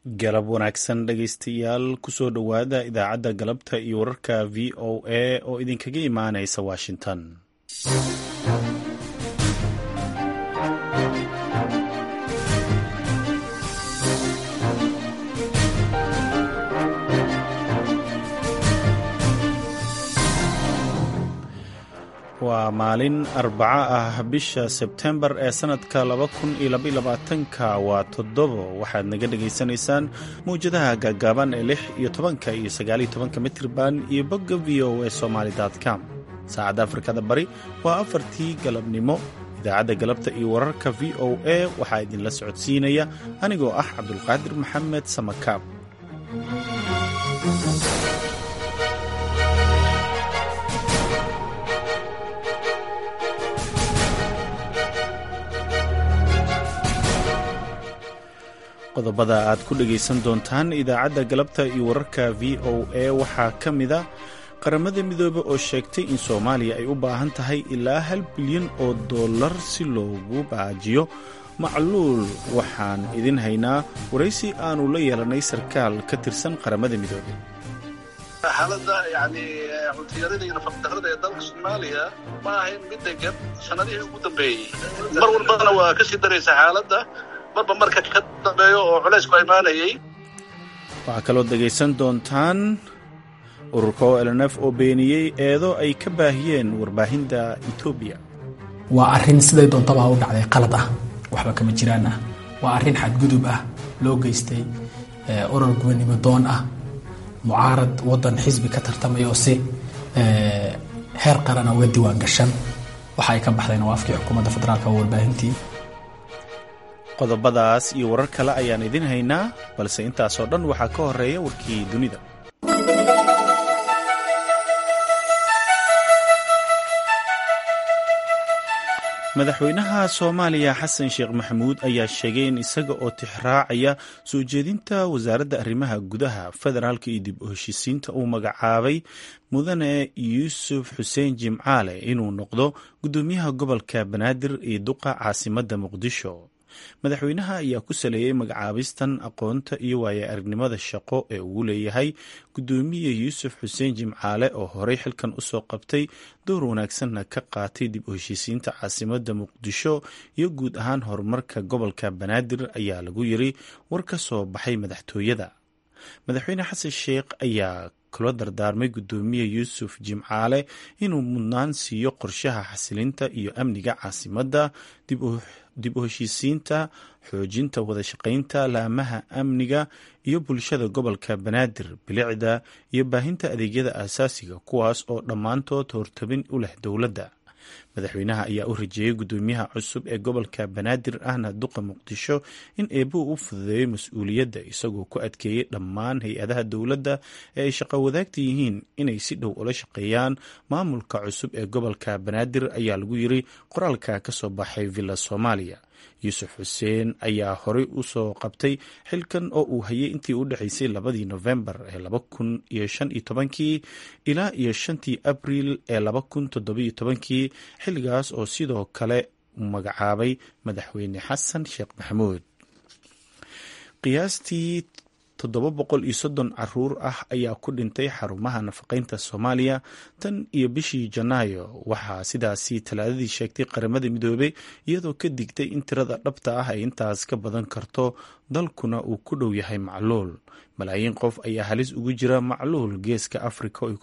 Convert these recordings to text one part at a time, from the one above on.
galab wanaagsan dhegaystayaal kusoo dhowaada idaacadda galabta iyo wararka v o a oo idinkaga imaanaysa washington waa maalin arbaco ah bisha sebtembar ee sannadka ka waa toddobo waxaad naga dhagaysanaysaan mawjadaha gaagaaban ee lix iyo tobanka iyo sagaaliyo tobanka mitirban iyo bogga v o e somaali com saacadda afrikada bari waa afartii galabnimo idaacadda galabta iyo wararka v o a waxaa idinla socodsiinaya anigoo ah cabdulqaadir maxamed samakaab qodobada aad ku dhegaysan doontaan idaacadda galabta iyo wararka v o a waxaa ka mida qaramada midoobe oo sheegtay in soomaaliya ay u baahan tahay ilaa hal bilyan oo dollar si loogu baajiyo macluul waxaan idin haynaa waraysi aanu la yeelanay sarkaal ka tirsan qaramada midoobe xaaladda yani cuntiyarada iyo nafaqdarrada ee dalka soomaaliya ma ahayn mid degan sanadihii ugu dambeeyey mar walbana waa ka sii daraysa xaaladda marba marka ka dambeeyo oo culaysku imaanayay waxaa kaloo dhegaysan doontaan ururka o lnf oo beeniyey eedo ay ka baahiyeen warbaahinta etoobiya waa arrin siday doontaba ha u dhacday qalad ah waxba kama jiraan ah waa arrin xadgudub ah loo geystay urur gubannimo doon ah mucaarad waddan xisbi ka tartamaya oo si heer qarana uga diiwaan gashan waxa ay ka baxdeen waa afkii xukuumadda federaalka waa warbaahintii qodobadaas iyo warar kale ayaan idin haynaa balse intaasoo dhan waxaa ka horeeya warkii dunida madaxweynaha soomaaliya xasan sheekh maxamuud ayaa sheegay in isaga oo tixraacaya soo jeedinta wasaaradda arrimaha gudaha federaalka iyo dib u heshiisiinta uu magacaabay mudane yuusuf xuseen jimcaale inuu noqdo guddoomiyaha gobolka banaadir iyo duqa caasimadda muqdisho madaxweynaha ayaa ku saleeyey magacaabistan aqoonta iyo waaya aragnimada shaqo ee uu leeyahay guddoomiye yuusuf xuseen jimcaale oo horey xilkan usoo qabtay door wanaagsanna ka qaatay dib u heshiisiinta caasimadda muqdisho iyo guud ahaan horumarka gobolka banaadir ayaa lagu yiri war ka soo baxay madaxtooyada madaxweyne xasan sheekh ayaa kula dardaarmay guddoomiye yuusuf jimcaale inuu mudnaan siiyo qorshaha xasilinta iyo amniga caasimadda dib u heshiisiinta xoojinta wadashaqaynta laamaha amniga iyo bulshada gobolka banaadir bilicda iyo baahinta adeegyada aasaasiga kuwaas oo dhammaantood hortabin u leh dowladda madaxweynaha ayaa u rajeeyey guddoomiyaha cusub ee gobolka banaadir ahna duqa muqdisho in eebuu u fududeeyo mas-uuliyadda isagoo ku adkeeyey dhammaan hay-adaha dowladda ee ay shaqo wadaagta yihiin inay si dhow ula shaqeeyaan maamulka cusub ee gobolka banaadir ayaa lagu yiri qoraalka ka soo baxay villa soomaaliya yuusuf xuseen ayaa horey u soo qabtay xilkan oo uu hayay intii u dhexaysay labadii nofembar ee laba kun iyo shan iyo tobankii ilaa iyo shantii abriil ee laba kun toddobiyo tobankii xilligaas oo sidoo kale magacaabay madaxweyne xasan sheekh maxamuud qiyaastii toddoba boqol iyo soddon caruur ah ayaa ku dhintay xarumaha nafaqaynta soomaaliya tan iyo bishii janaayo waxaa sidaasi talaadadii sheegtay qaramada midoobey iyadoo ka digtay in tirada dhabta ah ay intaas ka badan karto dalkuna uu ku dhow yahay macluul malaayiin qof ayaa halis ugu jira macluul geeska afrika oo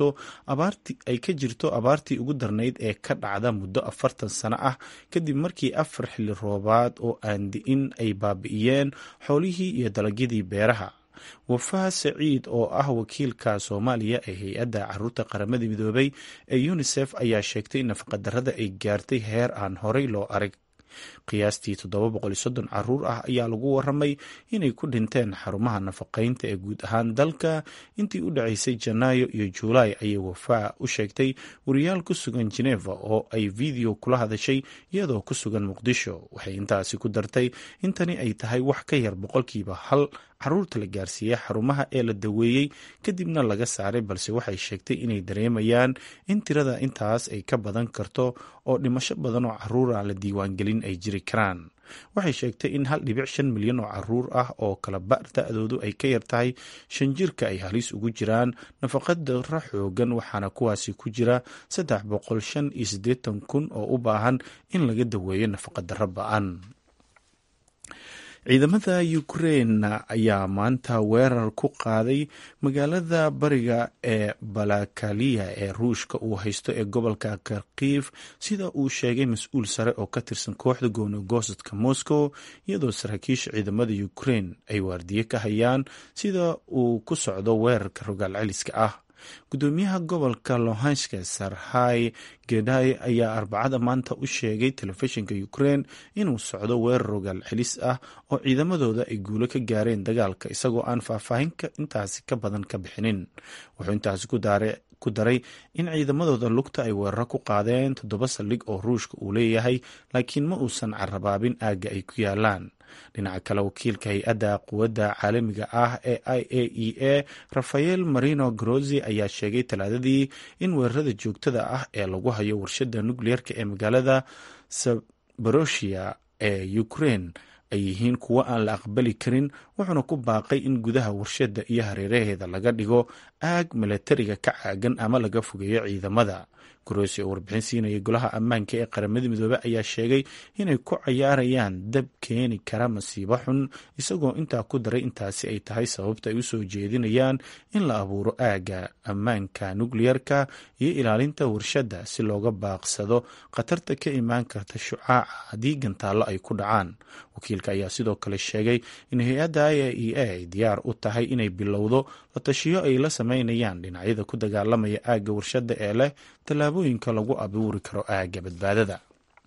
ay ka jirto abaartii ugu darnayd ee ka dhacda muddo afartan sano ah kadib markii afar xilli roobaad oo aan di'in ay baabi'iyeen xoolihii iyo dalagyadii beeraha wafaa saciid oo ah wakiilka soomaaliya ee hay-adda caruurta qaramada midoobay ee unisef ayaa sheegtay in nafaqadarrada ay gaartay heer aan horey loo arag qiyaastii caruur ah ayaa lagu waramay inay ku dhinteen xarumaha nafaqaynta ee guud ahaan dalka intii u dhacaysay janaayo iyo juulaay ayay wafaa u sheegtay wariyaal ku sugan geneva oo ay video kula hadashay iyadoo ku sugan muqdisho waxay intaasi ku dartay in tani ay tahay wax ka yar boqolkiiba hal caruurta la gaarsiiyey xarumaha ee la daweeyey kadibna laga saaray balse waxay sheegtay inay dareemayaan in tirada intaas ay ka badan karto oo dhimasho badan oo caruura la diiwaangelin ay jiri karaan waxay sheegtay in hal dhibic shan milyan oo caruur ah oo kala ba da-doodu ay ka yar tahay shan jirka ay halis ugu jiraan nafaqadara xoogan waxaana kuwaasi ku jira saddex boqol shan iyo siddeetan kun oo u baahan in laga daweeyo nafaqadaro ba-an ciidamada ukrein ayaa maanta weerar ku qaaday magaalada bariga ee balakaliya ee ruushka uu haysto ee gobolka karkiif sida uu sheegay mas-uul sare oo ka tirsan kooxda goonigosadka moscow iyadoo saraakiisha ciidamada ukrein ay waardiye ka hayaan sida uu ku socdo weerarka rogaal celiska ah gudoomiyaha gobolka lohanska sarhay geday ayaa arbacada maanta u sheegay telefishinka ukrein inuu socdo weerar rogaal celis ah oo ciidamadooda ay guulo ka gaareen dagaalka isagoo aan faahfaahin intaasi ka badan ka bixinin wuxuu intaasi ku daray in ciidamadooda lugta ay weeraro ku qaadeen toddoba saldhig oo ruushka uu leeyahay laakiin ma uusan carabaabin aagga ay ku yaalaan dhinaca kale wakiilka hay-adda quwadda caalamiga ah ee i a e a rafael marino grozi ayaa sheegay talaadadii in weerarada joogtada ah ee lagu hayo warshada nukliyeerka ee magaalada sabaroshia ee ukraine ay yihiin kuwo aan la aqbali karin wuxuuna ku baaqay in gudaha warshada iyo hareeraheeda laga dhigo aag milatariga ka caagan ama laga fogeeyo ciidamada grosi oo warbixin siinaya golaha ammaanka ee qaramada midoobey ayaa sheegay inay ku cayaarayaan dab keeni kara masiibo xun isagoo intaa ku daray intaasi ay tahay sababta ay usoo jeedinayaan in la abuuro aagga ammaanka nukliyerka iyo ilaalinta warshadda si looga baaqsado khatarta ka imaan karta shucaaca haddii gantaallo ay ku dhacaan wakiilka ayaa sidoo kale sheegay in hay-adda i a e a ay diyaar u tahay inay bilowdo la tashiyo ay la sameynayaan dhinacyada ku dagaalamaya aagga warshadda ee leh tallaabooyinka lagu abuuri karo aagga badbaadada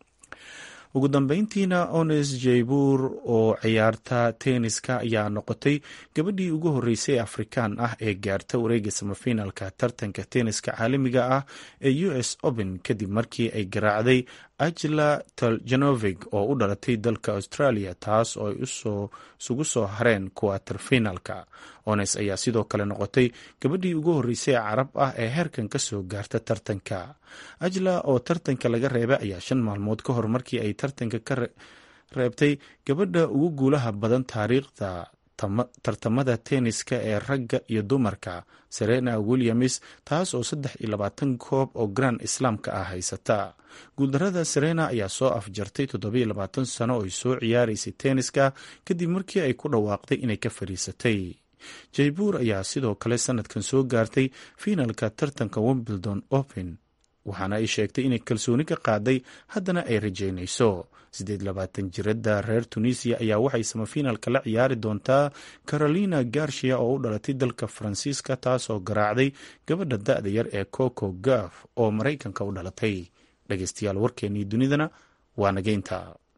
ugu dambeyntiina ones jaybuur oo ciyaarta tenniska ayaa noqotay gabadhii ugu horreysay ee afrikaan ah ee gaarta wareega samafinalka tartanka tenniska caalamiga ah ee u s open kadib markii ay garaacday ajla taljanovig oo u dhalatay dalka australia taas oo ay isugu soo hareen kuwater finalka ones ayaa sidoo kale noqotay gabadhii ugu horreysay ee carab ah ee heerkan ka soo gaarta tartanka ajla oo tartanka laga reebay ayaa shan maalmood ka hor markii ay tartanka ka reebtay gabadha ugu guulaha badan taariikhda tartamada tenniska ee ragga iyo dumarka serena williams taas oo saddex iyo labaatan koob oo grand islaamka ah haysata guuldarada serena ayaa soo afjartay toddobiyo labaatan sano oo ay soo ciyaaraysay tenniska kadib markii ay ku dhawaaqday inay ka fadhiisatay jaybuur ayaa sidoo kale sanadkan soo gaartay fiinalka tartanka wimbledon open waxaana ay sheegtay inay kalsooni ka qaaday haddana ay rajaynayso siddeed labaatan jirada reer tunisiya ayaa waxay samafiinalka la ciyaari doontaa carolina garshia oo u dhalatay dalka faransiiska taasoo garaacday gabadha da-da yar ee coco gaf oo maraykanka u dhalatay dhegeystayaal warkeennii dunidana waa nageynta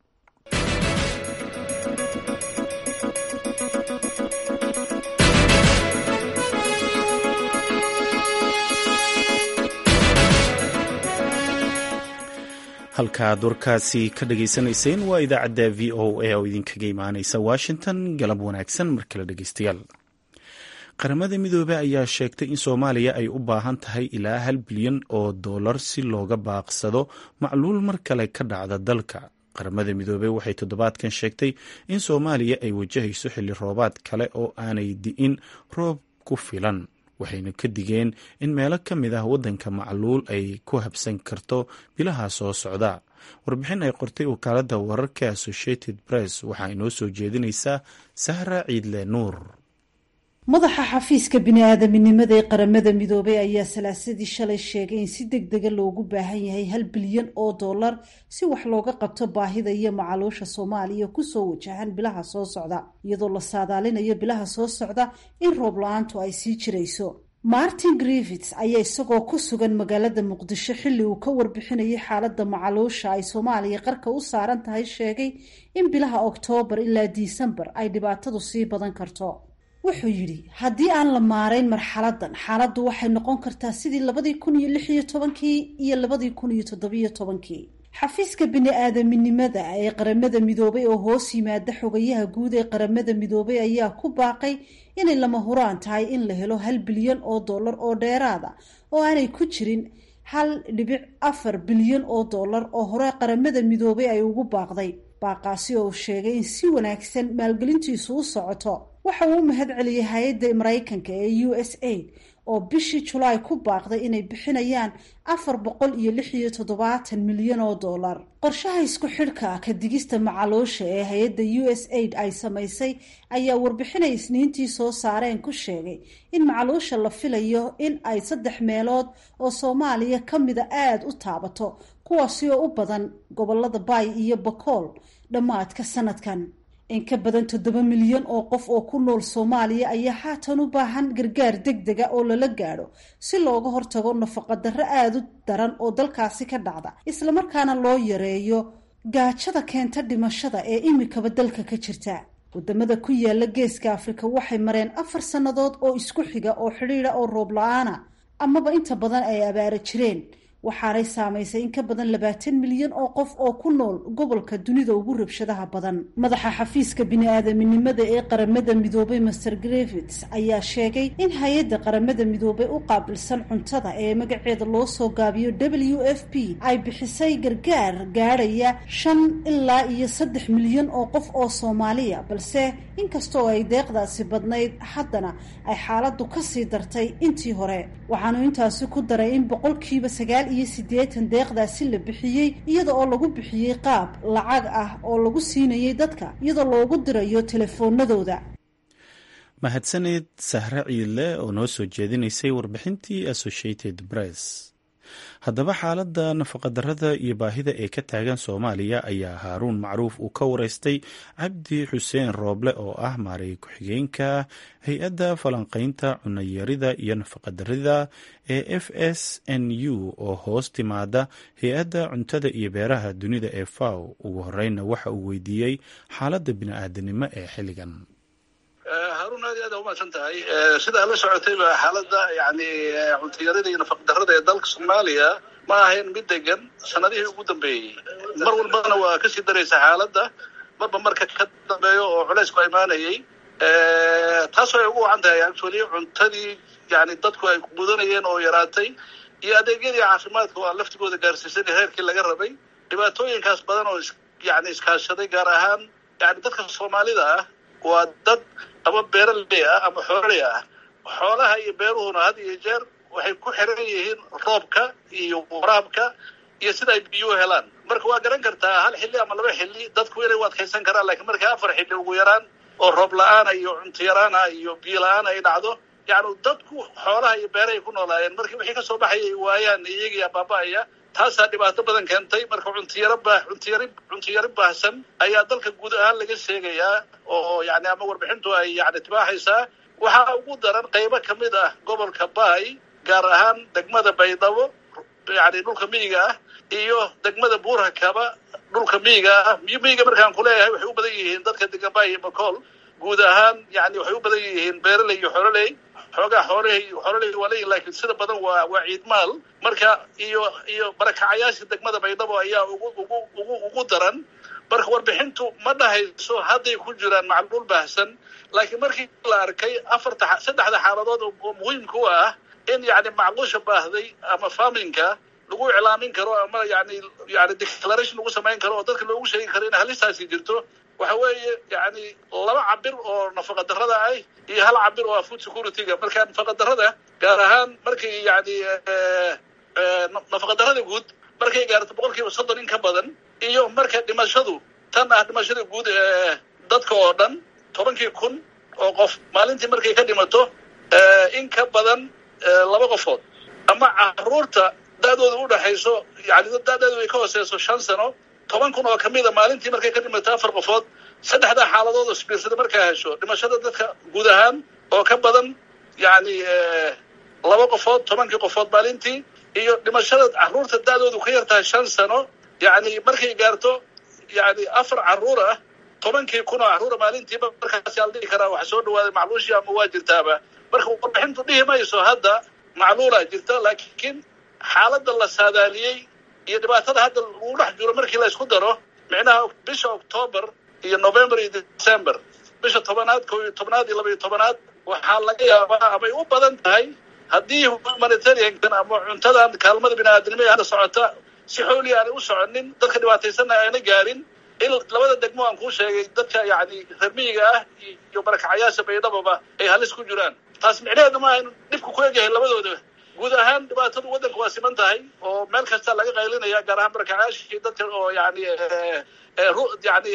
halkaad warkaasi ka dhageysanayseen waa idaacadda v o a oo idinkaga imaaneysa washington galab wanaagsan mar kale dhegeystayaal qaramada midoobey ayaa sheegtay in soomaaliya ay u baahan tahay ilaa hal bilyan oo dollar si looga baaqsado macluul mar kale ka dhacda dalka qaramada midoobey waxay toddobaadkan sheegtay in soomaaliya ay wajahayso xilli roobaad kale oo aanay di'in roob ku filan waxayna ka digeen in meelo ka mid ah waddanka macluul ay ku habsan karto bilaha soo socda warbixin ay qortay wakaaladda wararka associated press waxaa inoo soo jeedinaysaa sahra ciidle nuur madaxa xafiiska bini-aadaminimada ee qaramada midoobay ayaa salaasadii shalay sheegay in si deg dega loogu baahan yahay hal bilyan oo dollar si wax looga qabto baahida iyo macaluusha soomaaliya kusoo wajahan bilaha soo socda iyadoo la saadaalinayo bilaha soo socda in roob la-aantu ay sii jirayso martin griffits ayaa isagoo ku sugan magaalada muqdisho xilli uu ka warbixinayay xaaladda macaluusha ay soomaaliya qarka u saaran tahay sheegay in bilaha oktoobar ilaa disembar ay dhibaatadu sii badan karto wuxuu yidhi haddii aan la maarayn marxaladan xaaladdu waxay noqon kartaa sidii labadii kun iyo lix iyo tobankii iyo labadii kun iyo toddobiyo tobankii xafiiska bini-aadaminimada ee qaramada midoobay oo hoos yimaada xogayaha guud ee qaramada midoobay ayaa ku baaqay inay lama huraan tahay in la helo hal bilyan oo dollar oo dheeraada oo aanay ku jirin hal dhibic afar bilyan oo dollar oo hore qaramada midoobay ay ugu baaqday baaqaasi oo uu sheegay in si wanaagsan maalgelintiisu u socoto waxa uu u mahad celiyey hay-adda maraykanka ee u s aid oo bishii julaay ku baaqday inay bixinayaan afar boqol iyo lix iyo toddobaatan milyan oo dollar qorshaha isku xidhka ka digista macaluusha ee hay-adda u s aid ay samaysay ayaa warbixinay isniintii soo saareen ku sheegay in macaluusha la filayo in ay saddex meelood oo soomaaliya ka mida aada u taabato kuwaasi oo u badan gobolada baay iyo bakool dhammaadka sanadkan in ka badan toddoba milyan oo qof oo ku nool soomaaliya ayaa haatan u baahan gargaar deg dega oo lala gaadho si looga hortago nafaqadarro aada u daran oo dalkaasi ka dhacda islamarkaana loo yareeyo gaajada keenta dhimashada ee imikaba dalka ka jirta wadamada ku yaala geeska afrika waxay mareen afar sannadood oo isku xiga oo xidhiida oo roob la-aana amaba inta badan ay abaara jireen waxaanay saamaysay in ka badan labaatan milyan oo qof oo ku nool gobolka dunida ugu rabshadaha badan madaxa xafiiska bini-aadaminimada ee qaramada midoobay master grevits ayaa sheegay in hay-adda qaramada midoobay u qaabilsan cuntada ee magaceeda loo soo gaabiyo w f p ay bixisay gargaar gaadhaya shan ilaa iyo saddex milyan oo qof oo soomaaliya balse inkastoo ay deeqdaasi badnayd haddana ay xaaladdu kasii dartay intii hore waxaanu intaasi ku daray in boqolkiiba sagaal iyo siddeetan deeqdaasi la bixiyey iyada oo lagu bixiyey qaab lacag ah oo lagu siinayay dadka iyadoo loogu dirayo telefoonadooda mahadsaneed sahre ciidle oo noo soo jeedinaysay warbixintii associated press haddaba xaaladda nafaqadarrada iyo baahida ee ka taagan soomaaliya ayaa haaruun macruuf uu ka wareystay cabdi xuseen rooble oo ah maaray ku-xigeenka hay-adda falanqaynta cunayarida iyo nafaqadarrida ee f s n u oo hoos timaada hay-adda cuntada iyo beeraha dunida ee faw ugu horeyna waxa uu weydiiyey xaaladda bini-aadanimo ee xilligan haruun aad iyo aad umahadsan tahay sidaa la socotayba xaaladda yani cuntayarida iyo nafaqdarrada ee dalka soomaaliya ma ahayn mid degan sanadihii ugu dambeeyey mar walbana waa kasii daraysa xaaladda marba marka ka dambeeyo oo culaysku imaanayay taasoo ay ugu wacan tahay actually cuntadii yani dadku ay mudanayeen oo yaraatay iyo adeegyadii caafimaadka oo aan laftigooda gaarsiisan heerkii laga rabay dhibaatooyinkaas badan oo yani iskaashaday gaar ahaan yani dadka soomaalida ah waa dad ama beeraley ah ama xooley ah xoolaha iyo beeruhuna had iyo jeer waxay ku xiran yihiin roobka iyo waraabka iyo sida ay biyuhu helaan marka waa garan kartaa hal xilli ama laba xilli dadku inay u adkaysan karaan lakiin markii afar xilli ugu yaraan oo roob la-aana iyo cunto yaraana iyo biyo la-aan ay dhacdo yani dadku xoolaha iyo beerahay ku noolaayeen markii wixii kasoo baxayay waayaan iyagii baaba-aya taasaa dhibaato badan keentay marka cuntiyaro ba cuntiyari cuntiyari baahsan ayaa dalka guud ahaan laga sheegayaa oo yani ama warbixintu ay yani tibaaxaysaa waxaa ugu daran qaybo kamid ah gobolka baay gaar ahaan degmada baydhabo yani dhulka miyiga ah iyo degmada buurhakaba dhulka miyiga ah miyiga markaan kuleeyahay waxay u badan yihiin dadka degan baay iyo bacool guud ahaan yani waxay u badan yihiin beeraley iyo xololey xoogaa xoolahey xoololey waa leeyihin lakiin sida badan waa waa ciidmaal marka iyo iyo barakacayaasha degmada baydhabo ayaa ugu ugu ugu ugu daran marka warbixintu ma dhahayso hadday ku jiraan macluul baahsan laakiin markii la arkay afarta saddexda xaaladood oo muhiimka u ah in yani macluusha baahday ama farminka lagu iclaamin karo ama yani yani declaration lagu samayn karo oo dadka loogu sheegi karo in halistaasi jirto waxa weeye yani laba cabir oo nafaqa darrada ah iyo hal cabir oo ah food security-ga marka nafaqa darrada gaar ahaan markay yani nafaqa darrada guud markay gaarto boqol kiiba soddon in ka badan iyo marka dhimashadu tan ah dhimashada guud ee dadka oo dhan tobankii kun oo qof maalintii markay ka dhimato in ka badan laba qofood ama caruurta da-dooda udhaxayso yani da-deedu ay ka hooseyso shan sano toban kun oo kamida maalintii markay ka dhimato afar qofood saddexdaa xaaladood oo sbiirsada markaa hesho dhimashada dadka guud ahaan oo ka badan yani laba qofood tobankii qofood maalintii iyo dhimashada caruurta da-doodu ka yar tahay shan sano yani markay gaarto yani afar caruur ah tobankii kun oo caruura maalintiiba markaasi al dhihi karaa waxa soo dhawaaday macluushii ama waa jirtaaba marka warbixintu dhihi mayso hadda macluulaa jirta laakiin xaaladda la saadaaliyey iyo dhibaatada hadda lagu dhex jiro markii la isku daro micnaha bisha octoober iyo november iyo december bisha tobanaad ko iyo tobnaad iyo laba iyo tobanaad waxaa laga yaabaa amay u badan tahay haddii humanitariankan ama cuntadan kaalmada bini-aadamnimo ee hadda socota si xooliya aanay u soconin dadka dhibaataysanna ayna gaarin in labada degmo aan kuu sheegay dadka yani ramiyiga ah iyo barakacayaasha baydhababa ay halis ku jiraan taas micnaheedu maaha inu dhibku ku egyahay labadooda guud ahaan dhibaatadu waddanka waa siman tahay oo meel kasta laga qaylinaya gaar ahaan barakacayaashii dadka oo yani yani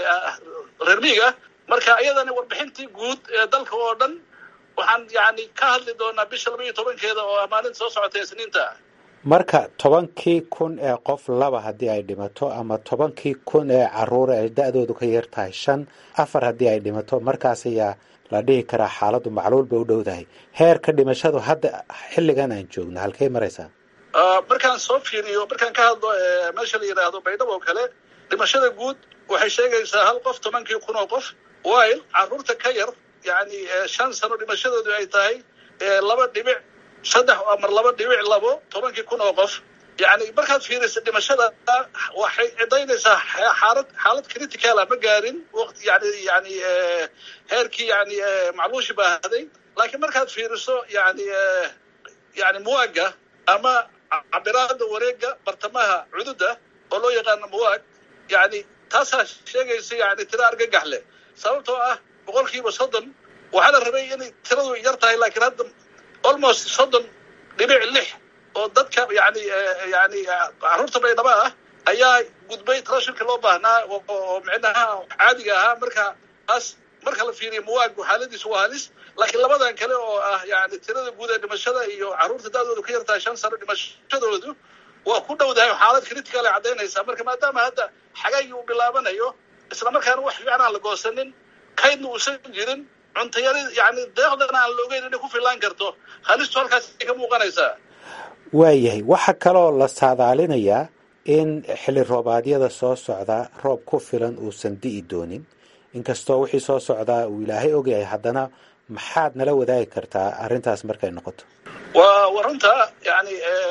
reer miyiga marka iyadana warbixintii guud ee dalka oo dhan waxaan yani ka hadli doonaa bisha laba iyo tobankeeda oo maalinta soo socota ee sniinta marka tobankii kun ee qof laba haddii ay dhimato ama tobankii kun ee caruura ay da-doodu ka yar tahay shan afar haddii ay dhimato markaas ayaa la dhihi karaa xaaladdu macluul bay u dhowdahay heerka dhimashadu hadda xilligan aan joogno halkay maraysaa markaan soo fiiriyo markaan ka hadlo meesha la yidhaahdo baydhabo oo kale dhimashada guud waxay sheegaysaa hal qof tobankii kun oo qof while caruurta ka yar yani shan sano dhimashadoodu ay tahay laba dhibic saddex amar laba dhibic labo tobankii kun oo qof yani markaad fiirisa dhimashada waxay cidaynaysaa xaalad xaalad criticala ma gaarin waqti yani yani heerkii yani macluushi baahday laakiin markaad fiiriso yani yani muwaaga ama cabiraada wareega bartamaha cududa oo loo yaqaano muwaag yani taasaa sheegaysa yani tira argagax leh sababtoo ah boqol kiiba soddon waxaa la rabay inay tiradu yar tahay laakiin hadda almost soddon dhibic lix oo dadka yani yani caruurta baydhaba ah ayaa gudbay trashirka loo baahnaa oo micnaha caadiga ahaa marka taas marka la fiiriyo muwaagu xaaladiisu waa halis laakiin labadan kale oo ah yani tirada guud ee dhimashada iyo caruurta da-doodu ka yartahay shan sano dhimashadoodu waa ku dhowdahay xaalad critical ay caddaynaysaa marka maadaama hadda xagaygii uu bilaabanayo isla markaana wax fiican aan la goosanin kaydna uusan jirin cuntayari yani deeqdana aan loogeyn inay ku filaan karto halistu halkaasay ka muuqanaysaa waayahay waxaa kaloo la saadaalinayaa in xilli roobaadyada soo socda roob ku filan uusan di'i doonin inkastoo wixii soo socdaa uu ilaahay ogyahay haddana maxaad nala wadaagi kartaa arrintaas markay noqoto wa wa runta yani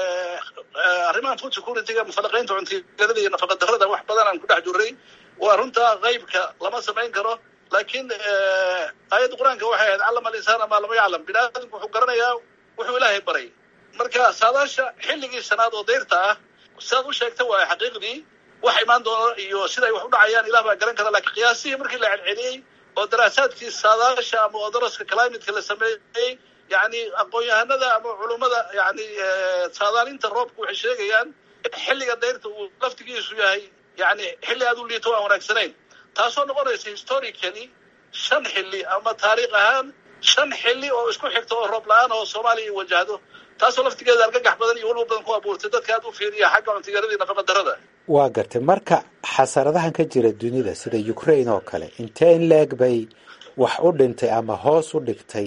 arrimaha food securityga mufalaqaynta cuntiyarada iyo nafaqa darada wax badan aan ku dhex jiray waa runta qaybka lama samayn karo laakiin aayadda qur-aanka waxay ahayd callama alinsana maa lama yaclam bini aadamku wuxuu garanayaa wuxuu ilaahay baray marka saadaasha xilligii shanaad oo dayrta ah sidaad u sheegta waa xaqiiqdii wax imaan doono iyo siday wax u dhacayaan ilah baa garan kara lakiin qiyaasihii markii la celceliyey oo daraasaadkii saadaasha ama odaraska climateka la sameeyey yani aqoon-yahanada ama culummada yani saadaalinta roobka waxay sheegayaan in xilliga dayrta uu laftigiisu yahay yani xilli aad u liito aan wanaagsanayn taasoo noqonaysa historically shan xilli ama taariikh ahaan shan xilli oo isku xigta oo roob la-aan oo soomaaliya ay wajahdo taasoo laftigeeda argagax badan iyo walba badan ku abuurtay dadka aad u fiiriya xagga cuntiyaradii nafaqa darada waa gartay marka xasaradahan ka jira dunida sida ukraine oo kale intee in leeg bay wax u dhintay ama hoos u dhigtay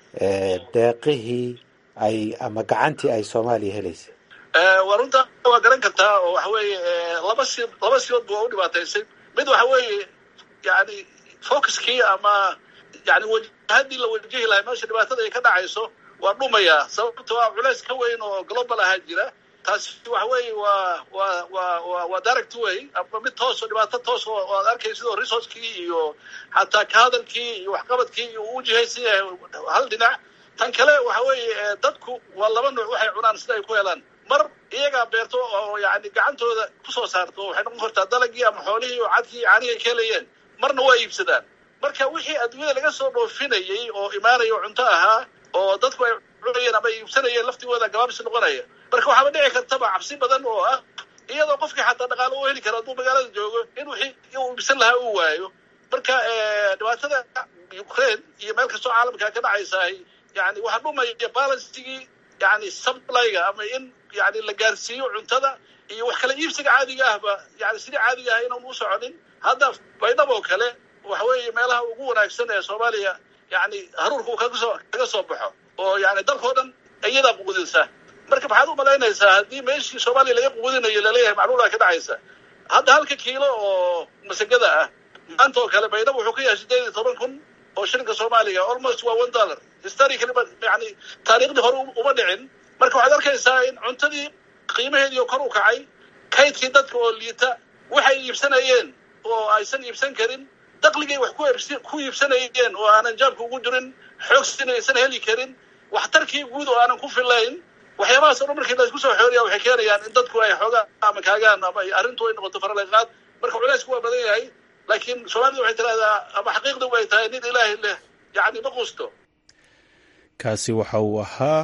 deeqihii ay ama gacantii ay soomaaliya helaysay waa runta waa garan kartaa oo waxa weeye laba si laba siyoodba waa u dhibaataysay mid waxa weeye yani focuskii ama yani wajahadii la wajahi lahay meesha dhibaatada ay ka dhacayso waa dhumaya sababtoo ah culays ka weyn oo global ahaa jira taasi waxa weeye waa waa waa wa waa direct way ama mid toos oo dhibaato toos oo aad arkaysa oo resourcekii iyo xataa ka hadalkii iyo waxqabadkii iyo uu jihaysan yahay hal dhinac tan kale waxa weeye dadku waa laba nuuc waxay cunaan sida ay ku helaan mar iyagaa beerto oo yani gacantooda kusoo saarto waxay noqon kartaa dalagii ama xoolihii oo cadkii caanihi ay ka helayeen marna waa iibsadaan marka wixii adduunyada laga soo dhoofinayay oo imaanaya oo cunto ahaa oo dadku ay cunayeen ama iibsanayeen laftigooda gabaabsi noqonaya marka waxaaba dhici kartaba cabsi badan oo ah iyadoo qofkii xataa dhaqaalo u heli karo hadduu magaalada joogo in wixii uu iibsan lahaa uu waayo marka dhibaatada ukraine iyo meel kastoo caalamka ka dhacaysahay yani waxaa dhumaya balansigii yani supplyga ama in yani la gaarsiiyo cuntada iyo wax kala iibsiga caadiga ahba yani sidii caadiga ah inaan u soconin hadda baydhab oo kale waxa weeye meelaha ugu wanaagsan ee soomaaliya yani haruurka uu kaga soo kaga soo baxo oo yani dalkao dhan iyadaa quudinsa marka maxaad u malaynaysaa haddii meeshii soomaaliya laga quudinayo laleeyahay macluulaa ka dhacaysa hadda halka kiilo oo masagada ah maanta oo kale baydhab wuxuu ka yahay sideed iyo toban kun oo shilinka soomaaliga almost waa one dollar historically yani taariikhdii hore uma dhicin marka waxaad arkaysaa in cuntadii qiimaheedii oo kor u kacay kaydkii dadka oo liita waxay iibsanayeen oo aysan iibsan karin dakligay wax ku iibsanayeen oo aanan jaabka ugu jirin xoogsin aysan heli karin waxtarkii guud oo aanan ku filayn waxyaabahaas o dhan markii la isku soo xooriya waxay keenayaan in dadku ay xoogaa ama kaagaan ama arrintu ay noqoto faraleqaad marka culeysku waa badan yahay laakiin soomaalida waxay tidhahdaa ama xaqiiqda way tahay nin ilaahay leh yacni ma qusto kaasi waxa uu ahaa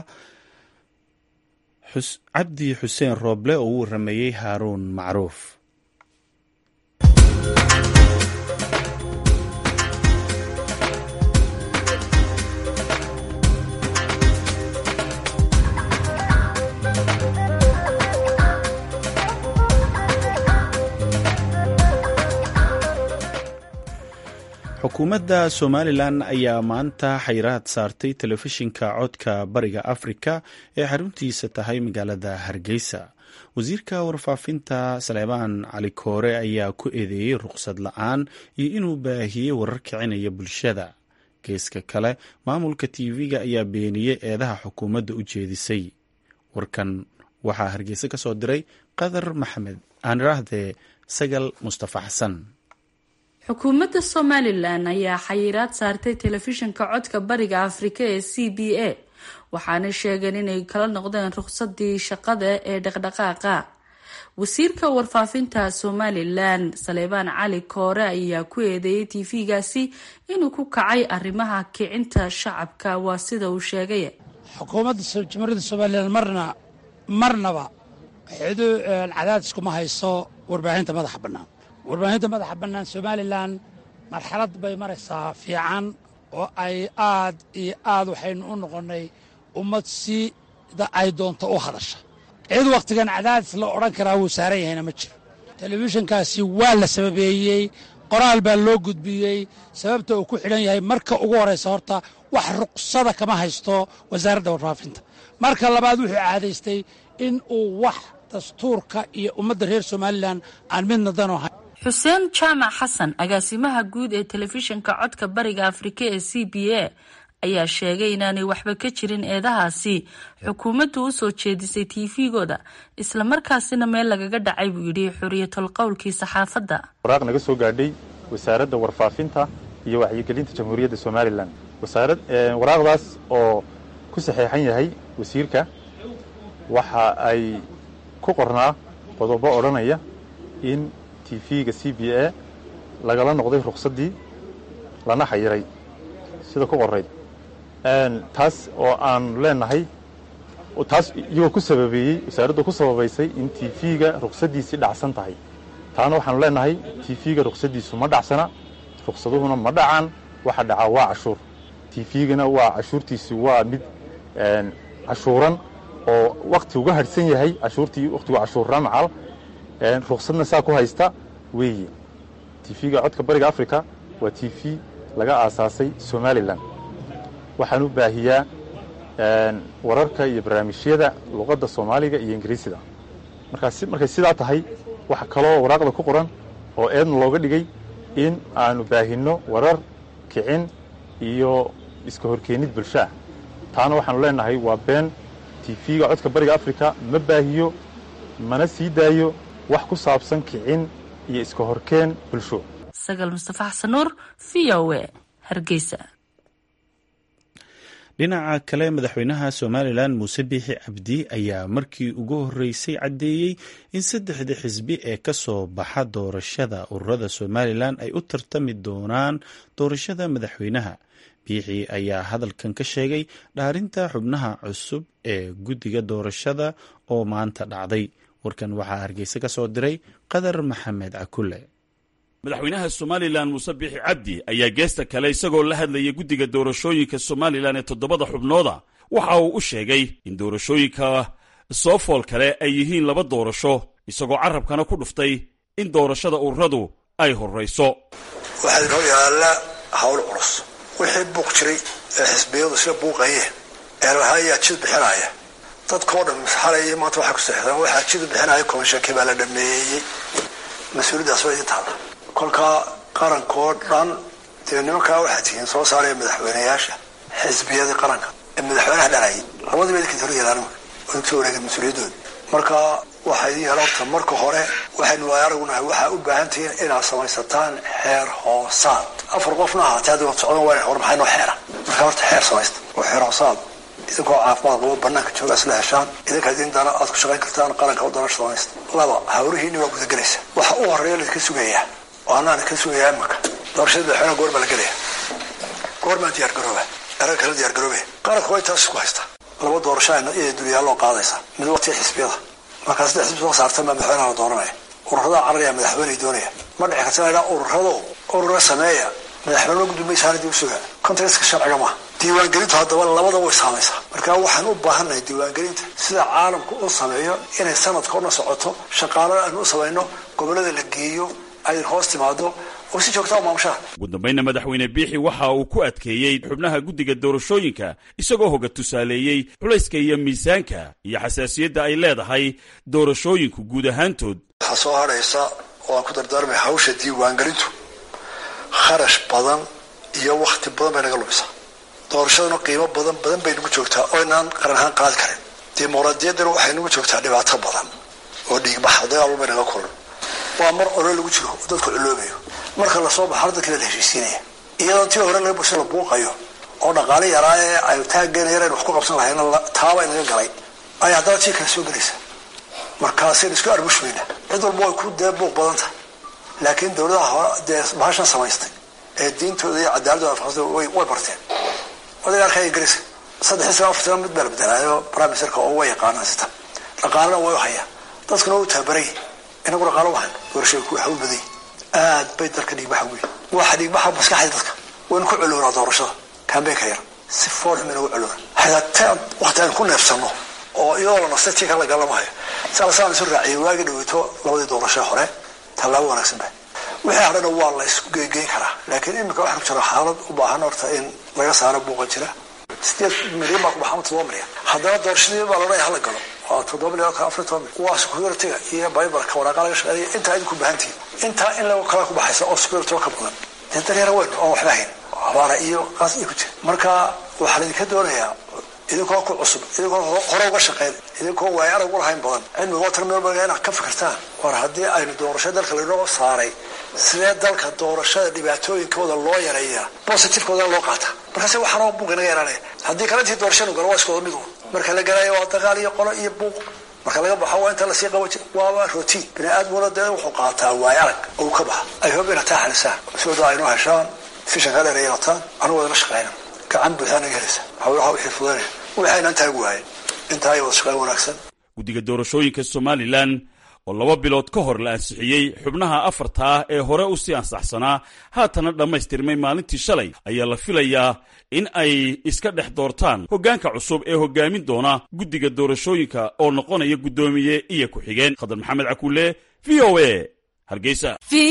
cabdi xuseen rooble oo u warameeyey haaruun macruuf xukuumadda somalilan ayaa maanta xayraad saartay telefishinka codka bariga afrika ee xaruntiisa tahay magaalada hargeysa wasiirka warfaafinta saleebaan cali koore ayaa ku eedeeyey ruqsad la-aan iyo inuu baahiyey warar kicinaya bulshada geeska kale maamulka tv-ga ayaa beeniyey eedaha xukuumadda u jeedisay warkan waxaa hargeysa ka soo diray qadar maxamed aaniraahdee sagal mustafa xasan xukuumadda somalilan ayaa xayiraad saartay telefishinka codka bariga afrika ee c b a waxaana sheegeen inay kala noqdeen ruqsadii shaqada ee dhaqdhaqaaqa wasiirka warfaafinta somalilan saleebaan cali koore ayaa ku eedeeyay tv-gaasi inuu ku kacay arrimaha kicinta shacabka waa sida uu sheegay xukuumadda jamhuuriyadda somalilan marna marnaba cadaadis kuma hayso warbaahinta madaxa bannaan warbaahinta madaxa bannaan somalilan marxalad bay maraysaa fiican oo ay aad iyo aad waxaynu u noqonnay ummad sida ay doonto u hadasha cid wakhtigan cadaadis la odhan karaa wuu saaran yahayna ma jiro telefishinkaasi waa la sababeeyey qoraal baa loo gudbiyey sababta uu ku xidhan yahay marka ugu horraysa horta wax ruqsada kama haysto wasaaradda warfaafinta marka labaad wuxuu caadaystay in uu wax dastuurka iyo ummadda reer somalilan aan midna dano ahayn xuseen jaamac xasan agaasimaha guud ee telefishinka codka bariga afrika ee c b a ayaa sheegay inaanay waxba ka jirin eedahaasi xukuumaddu u soo jeedisay tv-gooda islamarkaasina meel lagaga dhacay buu yidhi xuriyatul qowlkii saxaafadda waraaq naga soo gaadhay wasaaradda warfaafinta iyo wacyigelinta jamhuuriyadda somalilan waraaqdaas oo ku saxeexan yahay wasiirka waxa ay ku qornaa qodobo odhanaya in tv-ga c b a lagala noqday ruqsaddii lana xayiray sida ku qorayd taas oo aan leenahay taas iyagoo ku sababeeyey wasaaraddu ku sababaysay in tv-ga ruqsaddiisii dhacsan tahay taana waxaanu leenahay tv-ga ruqsaddiisu ma dhacsana ruqsaduhuna ma dhacaan waxa dhacaa waa cashuur tv-gana waa cashuurtiisi waa mid cashuuran oo wakti uga hadhsan yahay cashuurtii wakhtigu cashuurraa macal ruqsadna saa ku haysta weeye tv-ga codka bariga africa waa t v laga aasaasay somalilan waxaan u baahiyaa wararka iyo barnaamijyada luqadda soomaaliga iyo ingiriisida markay sidaa tahay waxa kaloo waraaqda ku qoran oo eedna looga dhigay in aanu baahinno warar kicin iyo iska horkeenid bulshaah taana waxaanu leenahay waa been tv-ga codka bariga africa ma baahiyo mana sii daayo wax ku saabsan kicin iyo iska horkeen bulsho sagal mustafa xasan nuur v o e hargeysa dhinaca kale madaxweynaha somalilan muuse biixi cabdi ayaa markii ugu horreysay caddeeyey in saddexda xisbi ee ka soo baxa doorashada ururada somalilan ay u tartami doonaan doorashada madaxweynaha biixi ayaa hadalkan ka sheegay dhaarinta xubnaha cusub ee guddiga doorashada oo maanta dhacday warkan waxaa hargeysa ka soo diray qadar maxamed cakule madaxweynaha somalilan muuse biixi cabdi ayaa geesta kale isagoo la hadlaya guddiga doorashooyinka somalilan ee toddobada xubnooda waxa uu u sheegay in doorashooyinka soo fool kale ay yihiin laba doorasho isagoo carabkana ku dhuftay in doorashada ururadu ay horrayso waxaa inoo yaalla hawl culus wixii buuq jiray ee xisbiyadu sida buuqayeen eelahayaa jid bixinaya dadkao dhan xalay maanta waxay ku seexdeen waxaa jid bixinaya komishankii baa la dhameeyey mas-uuliyaddaas waa idin taalla kolkaa qarankoo dhan dee nimankaa waxaa tihiin soo saaraya madaxweyneyaasha xisbiyadii qaranka ee madaxweynaha dhanayay labadiiba idinka hor yeelaan oo inta wareegeen mas-uuliyaddooda marka waxaa idin yeela horta marka hore waxaynu waay aragunahay waxaa u baahan tihiin inaad samaysataan xeer hoosaad afar qofna ahaatee hadda wad socdan waa war maxay noo xeera marka horta xeer samaysta oo xeer hoosaad idinkoo caafimaad qabo banaanka jooga isla heshaan idinka idin dana aad ku shaqayn kartaan qaranka u dana shaqaynaysta laba hawrihiinni waa gudagelaysa waxa u horeeya laydinka sugayaa oo anaana ka sugayaa imanka doorashada madaxweynaha goor baa la gelaya goor maa diyaar garooba erag kala diyaar garoobe qaranka way taas isku haysta laba doorasho iyay dulyaaloo qaadaysa mid waqtiga xisbiyada markaa saddex xisbi soo saartan baa madaxweynaha la dooranaya ururada cararaya madaxweyney doonaya ma dhici karta inaa ururado urura sameeya madaxweyne gudoomaysaana dib u suga contextka sharciga maaha diiwaangelintu haddaba labada way saamaysaa marka waxaan u baahannahay diiwaangelinta sida caalamku u sameeyo inay sanadka una socoto shaqaalada aanu u samayno gobollada la geeyo ay hoos timaado oo si joogta u maamushaha ugu dambayna madaxweyne biixi waxa uu ku adkeeyey xubnaha guddiga doorashooyinka isagoo hoga tusaaleeyey culayska iyo miisaanka iyo xasaasiyadda ay leedahay doorashooyinku guud ahaantood waxaa soo hadhaysa oo aan ku dardaarmay hawsha diiwaangelintu kharash badan iyo wakti badan bay naga lumisaa doorashaduna qiimo badan badan bay nagu joogtaa oo inaan qaran ahaan qaadi karin dimuqraadiyaddana waxay nagu joogtaa dhibaato badan oo dhiigbax dagaal bay naga kulan waa mar olo lagu jiro oo dadku culoobayo marka lasoo baxo dadka la heshiisiinaya iyadoo tii hore laga bulsho la buuqayo oo dhaqaale yaraa ee ay taaggeena yareen wax ku qabsan lahayna taaba inaga galay ayaa haddana tii kale soo gelaysa markaasaynu isku arbushmayna cid walba way ku dee buuq badan tahay laakiin dowladaha hore dee bahashan samaystay ee diintooda iyo cadaaladooda afaqsada way barteen odaga arkaya ingiriiska saddexii sana afartan mid baa la bedelaayo prime ministerka oo way yaqaanaan sita dhaqaalena way u hayaan dadkuna way u tababaray inagu dhaqaalo wahan doorashada ku hawl baday aad bay dalka dhiigbaxa weyn waxa dhiigbaxa maskaxda dadka waynu ku culoonaa doorashada kambeynka yar si foolxum inagu culoona xataa waqti aynu ku neefsanno oo iyadoo la nastay tii kala lagalamahayo salasaan isu raaciyay waagi dhaweyto labadii doorashee hore tallaabo wanaagsan ba wixii hadhana waa la isku geegeyn karaa laakiin iminka waxaa ku jira xaalad u baahan horta in laga saaro buuqa jira sideed milyan baa ku baxama toddoba milyan haddana doorashadii baa loodhanaya hala galo waa toddoba milyan ka afar toban milyan waa security-ga iyo bibalka waraaqa laga shaqeeya intaa idinku baahantihin intaa in lagu kala ku baxaysa oo security ka badan dee daryara weyn oo waxba hayn abaara iyo qaas iyo ku jira marka waxaa laydinka doonayaa idinkoo ku cusub idinkoo hore uga shaqeyn idinkoo waay arag u lahayn badan cilmigo tarmilbaga inaad ka fikirtaan war haddii aynu doorasho dalka laynoo saaray sidee dalka doorashada dhibaatooyinkooda loo yareeyaa positivekooda loo qaata markaase waxaanoo buuq inaga yaraanaya haddii kale intii doorashanu galo waa iskooda mid un marka la galayo waa dagaal iyo qolo iyo buuq marka laga baxo waa inta lasii qaban jir waaba rotiin bini aadmuna dee wuxuu qaataa waay arag ou ka baxa ay hob ina taa xalisaan sooda aynoo heshaan fishanka dheer ay yarataan anu wadala shaqeyna gacan buuxdaa naga helaysa hawlaha wixii fudanaya waxaynan taagi waayen intaa ay wada shaqeyn wanaagsan guddiga doorashooyinka somalilan oo laba bilood ka hor la ansixiyey xubnaha afarta ah ee hore u sii ansaxsanaa haatana dhammaystirmay maalintii shalay ayaa la filayaa in ay iska dhex doortaan hoggaanka cusub ee hoggaamin doona guddiga doorashooyinka oo noqonaya guddoomiye iyo ku-xigeen khadar maxamed cakuule v o a hargeysa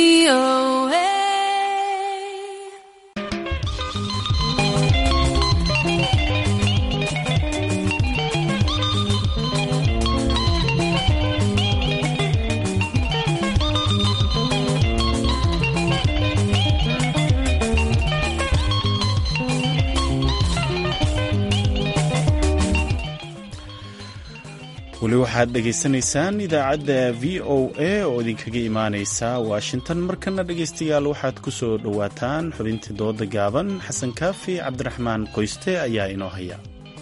weli waxaad dhegaysanaysaan idaacadda v o a oo idinkaga imaaneysa washington markana dhegaystayaal waxaad ku soo dhowaataan xubintii dooda gaaban xasan kaafi cabdiraxmaan qoyste ayaa inoo haya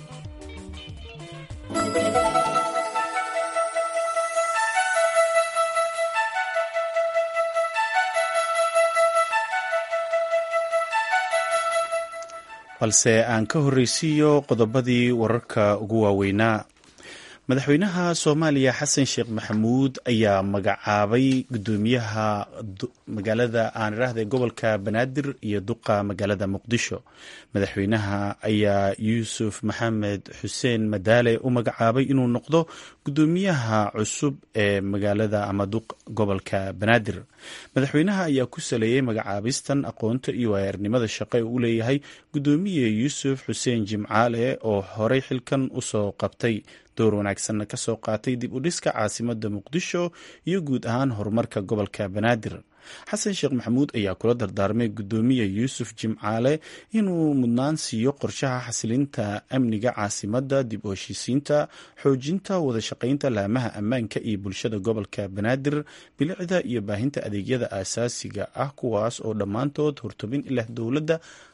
balse aan ka horreysiiyo qodobadii wararka ugu waaweynaa madaxweynaha soomaaliya xasan sheekh maxamuud ayaa magacaabay gudoomiyaha magaalada aan iraahda gobolka banaadir iyo duqa magaalada muqdisho madaxweynaha ayaa yuusuf maxamed xuseen madaale u magacaabay inuu noqdo gudoomiyaha cusub ee magaalada ama duq gobolka banaadir madaxweynaha ayaa ku saleeyey magacaabistan aqoonta iyo waayarnimada shaqo ee uu leeyahay gudoomiye yuusuf xuseen jimcaale oo horey xilkan usoo qabtay door wanaagsanna ka soo qaatay dib u dhiska caasimada muqdisho iyo guud ahaan horumarka gobolka banaadir xasan sheekh maxamuud ayaa kula dardaarmay gudoomiye yuusuf jimcaale inuu mudnaan siiyo qorshaha xasilinta amniga caasimada dib u heshiisiinta xoojinta wadashaqeynta laamaha ammaanka iyo bulshada gobolka banaadir bilicda iyo baahinta adeegyada aasaasiga ah kuwaas oo dhammaantood hortobin ilah dowladda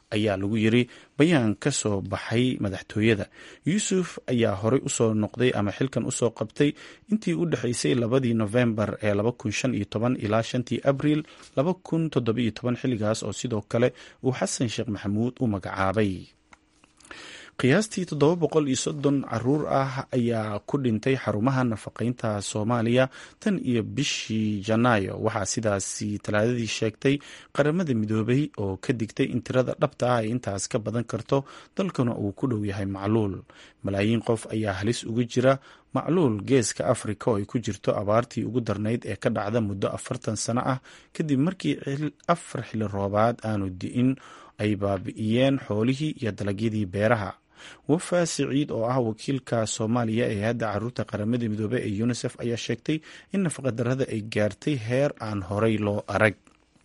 ayaa lagu yiri bayaan ka soo baxay madaxtooyada yuusuf ayaa horey usoo noqday ama xilkan usoo qabtay intii u dhexeysay labadii nofembar ee ilaa shantii abriil xilligaas oo sidoo kale uu xasan sheekh maxamuud u magacaabay qiyaastii toddoba boqol iyo soddon caruur ah ayaa ku dhintay xarumaha nafaqeynta soomaaliya tan iyo bishii janaayo waxaa sidaasi talaadadii sheegtay qaramada midoobay oo ka digtay in tirada dhabta ah ay intaas ka badan karto dalkana uu ku dhow yahay macluul malaayiin qof ayaa halis ugu jira macluul geeska afrika oo ay ku jirto abaartii ugu darnayd ee ka dhacda muddo afartan sano ah kadib markii afar xili roobaad aanu di'in ay baabi'iyeen xoolihii iyo dalagyadii beeraha wafa siciid oo ah wakiilka soomaaliya ee hadda caruurta qaramada midoobey ee unisef ayaa sheegtay in nafaqadarrada ay gaartay heer aan horey loo arag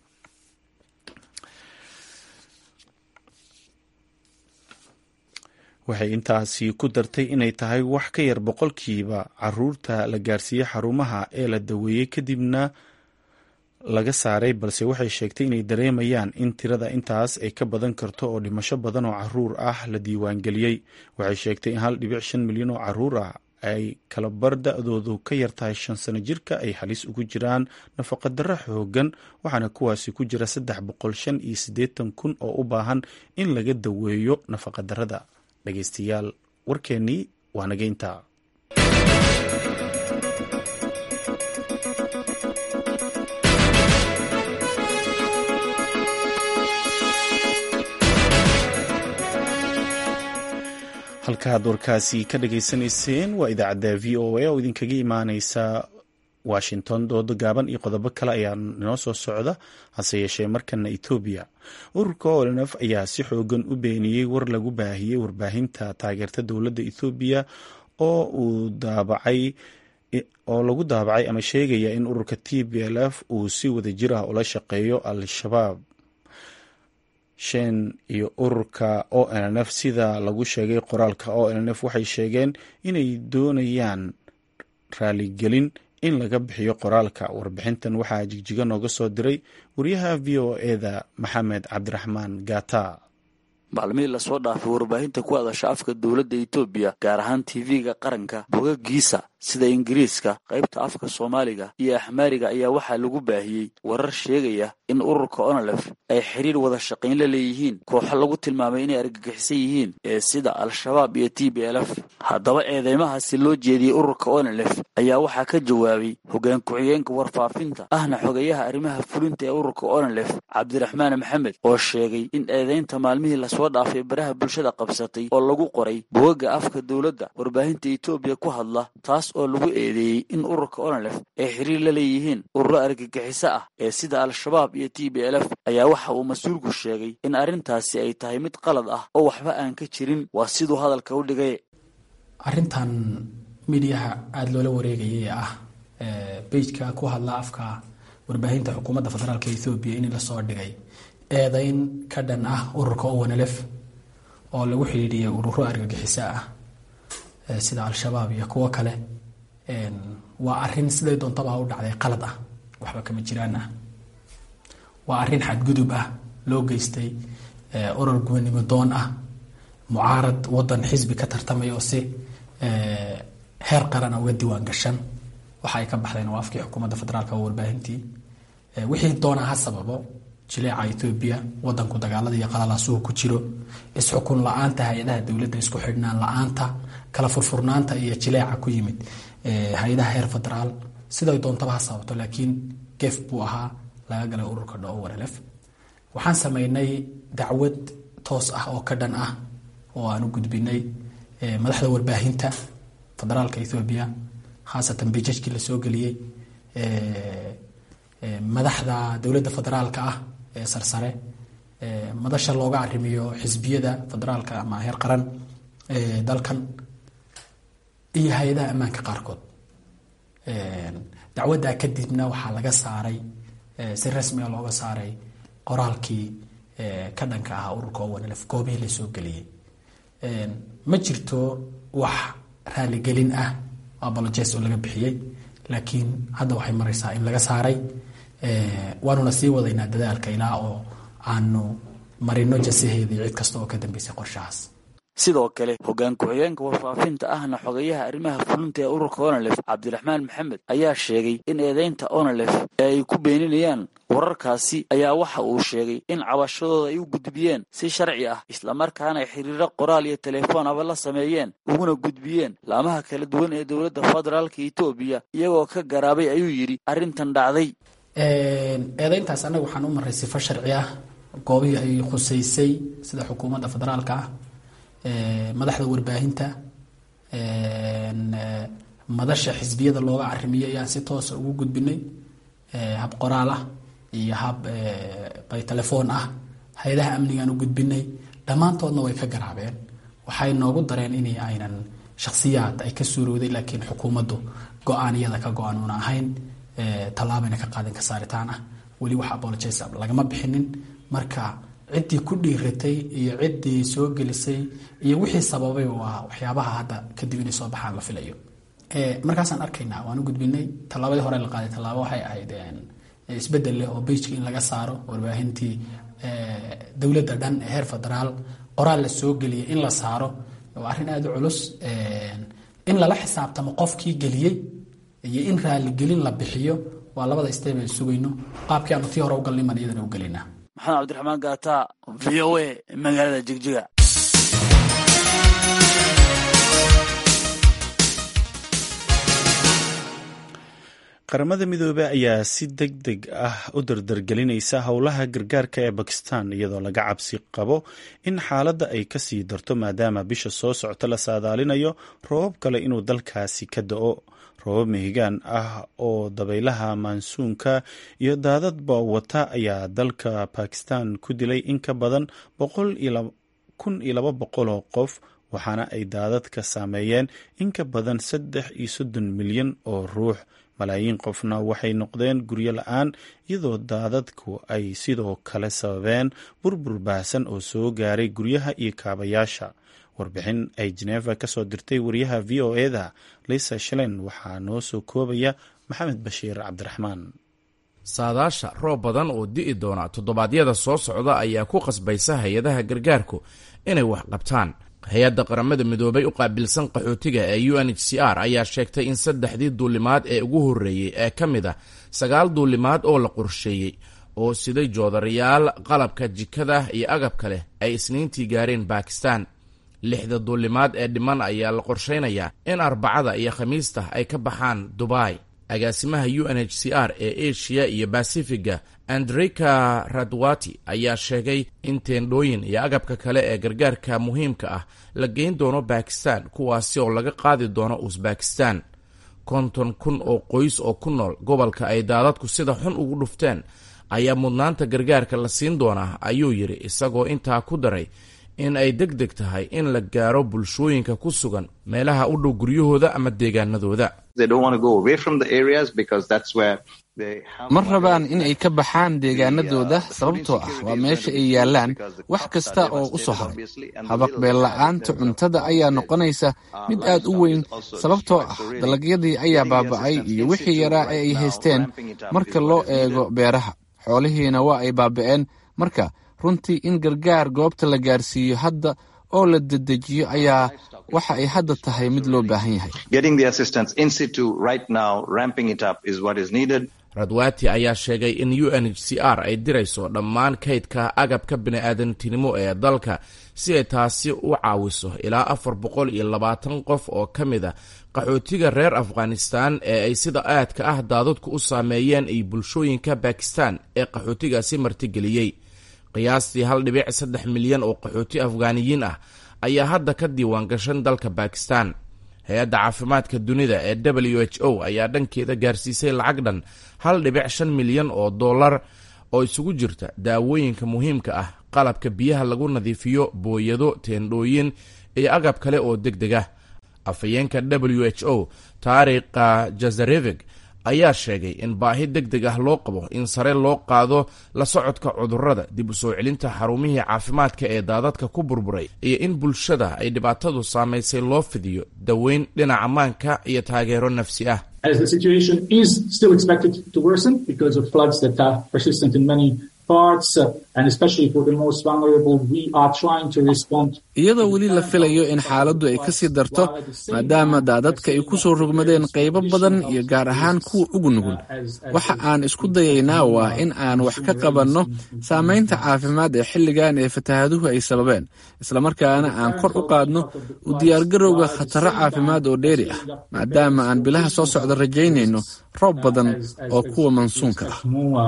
waxay intaasi ku dartay inay tahay wax ka yar boqolkiiba caruurta la gaarsiiyey xarumaha ee la daweeyey kadibna laga saaray balse waxay sheegtay inay dareemayaan in tirada intaas ay ka badan karto oo dhimasho badan oo caruur ah la diiwaangeliyey waxay sheegtay in hal dhibic shan milyan oo caruur ah ay kalabar da-doodu ka yartahay shan sano jirka ay halis ugu jiraan nafaqadarro xoogan waxaana kuwaasi ku jira saddex boqol shan iyo siddeetan kun oo u baahan in laga daweeyo nafaqadarrada dhegeystayaal warkeennii waa nageynta halkaad warkaasi ka dhageysanayseen waa idaacadda v o a oo idinkaga imaaneysa washington doodo gaaban iyo qodobo kale ayaa inoo soo socda hase yeeshee markana etoobiya ururka olnf ayaa si xoogan u beeniyey war lagu baahiyey warbaahinta taageerta dowladda ethoobiya oo uu daabacay oo lagu daabacay ama sheegaya in ururka t b l f uu si wada jir ah ula shaqeeyo al-shabaab shen iyo ururka o n f sida lagu sheegay qoraalka o n f waxay sheegeen inay doonayaan raaligelin in laga bixiyo qoraalka warbixintan waxaa jigjiga nooga soo diray wariyaha v o eda maxamed cabdiraxmaan gata maalmihii lasoo dhaafay warbaahinta ku hadasha afka dowladda etoobiya gaar ahaan tv-ga qaranka bogagiisa sida ingiriiska qaybta afka soomaaliga iyo axmaariga ayaa waxaa lagu baahiyey warar sheegaya in ururka onolef ay xiriir wada shaqayn la leeyihiin kooxo lagu tilmaamay inay argagixisan yihiin ee sida al-shabaab iyo t b l f haddaba eedeymahaasi loo jeediyey ururka onolef ayaa waxaa ka jawaabay hoggaan ku-xigeenka warfaafinta ahna xogeyaha arrimaha fulinta ee ururka onolef cabdiraxmaan maxamed oo sheegay in eedeynta maalmihii lasoo dhaafay baraha bulshada qabsatay oo lagu qoray bogaga afka dowladda warbaahinta etoobiya ku hadla taas oo lagu eedeeyey in ururka onolef ay xiriir la leeyihiin ururo argagixiso ah ee sida al-shabaab iyo t b l f ayaa waxa uu mas-uulku sheegay in arrintaasi ay tahay mid qalad ah oo waxba aan ka jirin waa siduu hadalka u dhigay arrintan midiyaha aada loola wareegayay ee ah beijka ku hadla afka warbaahinta xukuumadda federaalk ethoobiya in lasoo dhigay eedeyn ka dhan ah ururka owanalef oo lagu xidhiidhiyay ururo argagixiso ah sida al-shabaab iyo kuwo kale waa arin siday doontaba u dhacday qalad ah waxba kama jiraan ah waa arin xadgudub ah loo geystay urur gubanimo doon ah mucaarad wadan xisbi ka tartamaya oo si heer qarana uga diiwaan gashan waxa ay ka baxdeen waa afkii xukuumadda federaalk oo warbaahintii wixii doona ha sababo jileeca etoobiya wadanku dagaalada iyo qalalaasuhu ku jiro isxukun la-aanta hay-adaha dowladda isku xidhnaan la-aanta kala furfurnaanta iyo jileeca ku yimid hay-adaha heer federaal siday doontaba ha sababto laakiin gef buu ahaa laga galay ururka dhowarlf waxaan sameynay dacwad toos ah oo ka dhan ah oo aan u gudbinay madaxda warbaahinta federaalka ethoobiya khaasatan bijajkii lasoo geliyey madaxda dowladda federaalka ah ee sarsare madasha looga arrimiyo xisbiyada federaalka ama heer qaran ee dalkan iyo hay-adaha ammaanka qaarkood dacwaddaa kadibna waxaa laga saaray si rasmiga looga saaray qoraalkii ka dhanka ahaa ururka owanlf goobihii lasoo geliyey ma jirto wax raaligelin ah abolojes oo laga bixiyey laakiin hadda waxay maraysaa in laga saaray waanuna sii wadaynaa dadaalka ilaa oo aanu marino jasaheedii cid kasta oo ka dambeysay qorshahaas sidoo kale hoggaan ku-xigeenka warfaafinta ahna xogeyaha arrimaha fulinta ee ururka onalef cabdiraxmaan maxamed ayaa sheegay in eedeynta onalef ee ay ku beeninayaan wararkaasi ayaa waxa uu sheegay in cabashadooda ay u gudbiyeen si sharci ah islamarkaana ay xiriiro qoraal iyo telefoon aba la sameeyeen uguna gudbiyeen laamaha kala duwan ee dowladda federaalka etoobiya iyagoo ka garaabay ayuu yidhi arrintan dhacday eedeyntaas annaga waxaan u maray sifo sharci ah goobihii ay khuseysay sida xukuumadda federaalka ah madaxda warbaahinta madasha xisbiyada looga carimiyo ayaan si toosa ugu gudbinay hab qoraal ah iyo hab by telefoon ah hay-adaha amnigaan u gudbinay dhammaantoodna way ka garaabeen waxay noogu dareen in aynan shakhsiyaad ay ka suurowday laakiin xukuumaddu go-aan iyada ka go-an una ahayn tallaabayna ka qaadin ka saaritaan ah weli wax apologies lagama bixinin marka ciddii ku dhiiratay iyo ciddii soo gelisay iyo wixii sababay waa waxyaabaha hadda kadib inay soo baxaan la filayo markaasaan arkaynaa waan u gudbinay tallaabadii hore la qaaday tallaabo waxay ahayd isbedel leh oo beijka in laga saaro warbaahintii dowladda dhan ee heer federaal qoraal la soo geliyay in la saaro waa arrin aada u culus in lala xisaabtamo qofkii geliyey iyo in raaligelin la bixiyo waa labada step aan sugayno qaabkii aanu tii hore u galnay maan iyadana u gelinaa maxamed cabdiraxmaan gaata v o a magaalada jigjiga qaramada midoobey ayaa si deg deg ah u dardargelinaysa howlaha gargaarka ee bakistan iyadoo laga cabsi qabo in xaaladda ay kasii darto maadaama bisha soo socota la saadaalinayo roobab kale inuu dalkaasi ka da-o roobab mehigaan ah oo dabaylaha maansuunka iyo daadadba wata ayaa dalka bakistan ku dilay in ka badan kun iyo laba boqol oo qof waxaana ay daadadka saameeyeen in ka badan saddex iyo soddon milyan oo ruux malaayiin qofna waxay noqdeen guryo la-aan iyadoo daadadku ay sidoo kale sababeen burbur baahsan oo soo gaaray guryaha iyo kaabayaasha warbixin ay jeneva ka soo dirtay wariyaha v o eda lisa shalen waxaa noo soo koobaya maxamed bashiir cabdiraxmaan saadaasha roob badan oo di'i doona toddobaadyada soo socda ayaa ku qasbaysa hay-adaha gargaarku inay wax qabtaan hay-adda qaramada midoobay u qaabilsan qaxootiga ee u n h c r ayaa sheegtay in saddexdii duulimaad ee ugu horreeyey ee ka mid a sagaal duulimaad oo la qorsheeyey oo siday joodarayaal qalabka jikada iyo agabka leh ay isniintii gaareen bakistan lixda duulimaad ee dhiman ayaa la qorshaynayaa in arbacada iyo khamiista ay ka baxaan dubai agaasimaha u n h c r ee asia iyo basifiga andrika radwati ayaa sheegay in teendhooyin iyo agabka kale ee gargaarka muhiimka ah la geyn doono bakistan kuwaasi oo laga qaadi doono usbakistan konton kun oo qoys oo ku nool gobolka ay daadadku sida xun ugu dhufteen ayaa mudnaanta gargaarka la siin doonaa ayuu yidhi isagoo intaa ku daray in ay deg deg tahay in la gaaro bulshooyinka ku sugan meelaha u dhow guryahooda ama deegaanadooda ma rabaan in ay ka baxaan deegaanadooda sababtoo ah waa meesha ay yaallaan wax kasta oo u soo haray habaqbeella'aanta cuntada ayaa noqonaysa mid aad u weyn sababtoo ah dalagyadii ayaa baaba'ay iyo wixii yaraa ee ay haysteen marka loo eego beeraha xoolihiina waa ay baaba'een marka runtii in gargaar goobta la gaarsiiyo hadda oo la dedejiyo ayaa waxa ay hadda tahay mid loo baahan yahay radwati ayaa sheegay in u n h c r ay dirayso dhammaan kaydka agabka bini'aadantinimo ee dalka si ay taasi u caawiso ilaa afar boqol iyo labaatan qof oo ka mid a qaxootiga reer afghanistan ee ay sida aadka ah daadadku u saameeyeen iyo bulshooyinka bakistan ee qaxootigaasi martigeliyey qiyaastii hal dhibic saddex milyan oo qaxooti afghaaniyiin ah ayaa hadda ka diiwaan gashan dalka bakistan hay-adda caafimaadka dunida ee w h o ayaa dhankeeda gaarsiisay lacag dhan hal dhibic shan milyan oo dollar oo isugu jirta daawooyinka muhiimka ah qalabka biyaha lagu nadiifiyo booyado teendhooyin iyo agab kale oo deg deg ah afhayeenka w h o taariikha jazarevig ayaa sheegay in baahi deg deg ah loo qabo in sare loo qaado la socodka cudurrada dib u soo celinta xarumihii caafimaadka ee daadadka ku burburay iyo in bulshada ay dhibaatadu saamaysay loo fidiyo daweyn dhinaca maanka iyo taageero nafsi ah iyadoo weli la filayo in xaaladdu ay ka sii darto maadaama daadadka ay ku soo rogmadeen qaybo badan iyo gaar ahaan kuwa ugu nugul waxa aan isku dayaynaa waa in aan wax ka qabanno saamaynta caafimaad ee xilligan ee fatahaaduhu ay sababeen islamarkaana aan kor u qaadno u diyaargarowga khataro caafimaad oo dheeri ah maadaama aan bilaha soo socda rajaynayno roob badan oo kuwa mansuunka ah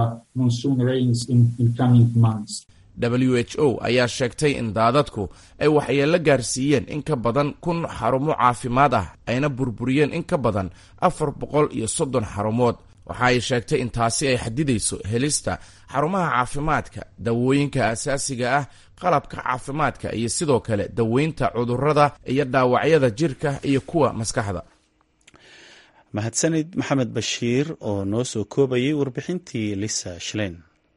w h o ayaa sheegtay in daadadku ay waxyeello gaarsiiyeen in ka badan kun xarumo caafimaad ah ayna burburiyeen in ka badan afar boqol iyo soddon xarumood waxa ay sheegtay in taasi ay xadidayso helista xarumaha caafimaadka dawooyinka asaasiga ah qalabka caafimaadka iyo sidoo kale daweynta cudurrada iyo dhaawacyada jirka iyo kuwa maskaxda mahadsanid maxamed bashiir oo noo soo koobayay warbixintii lisa shlein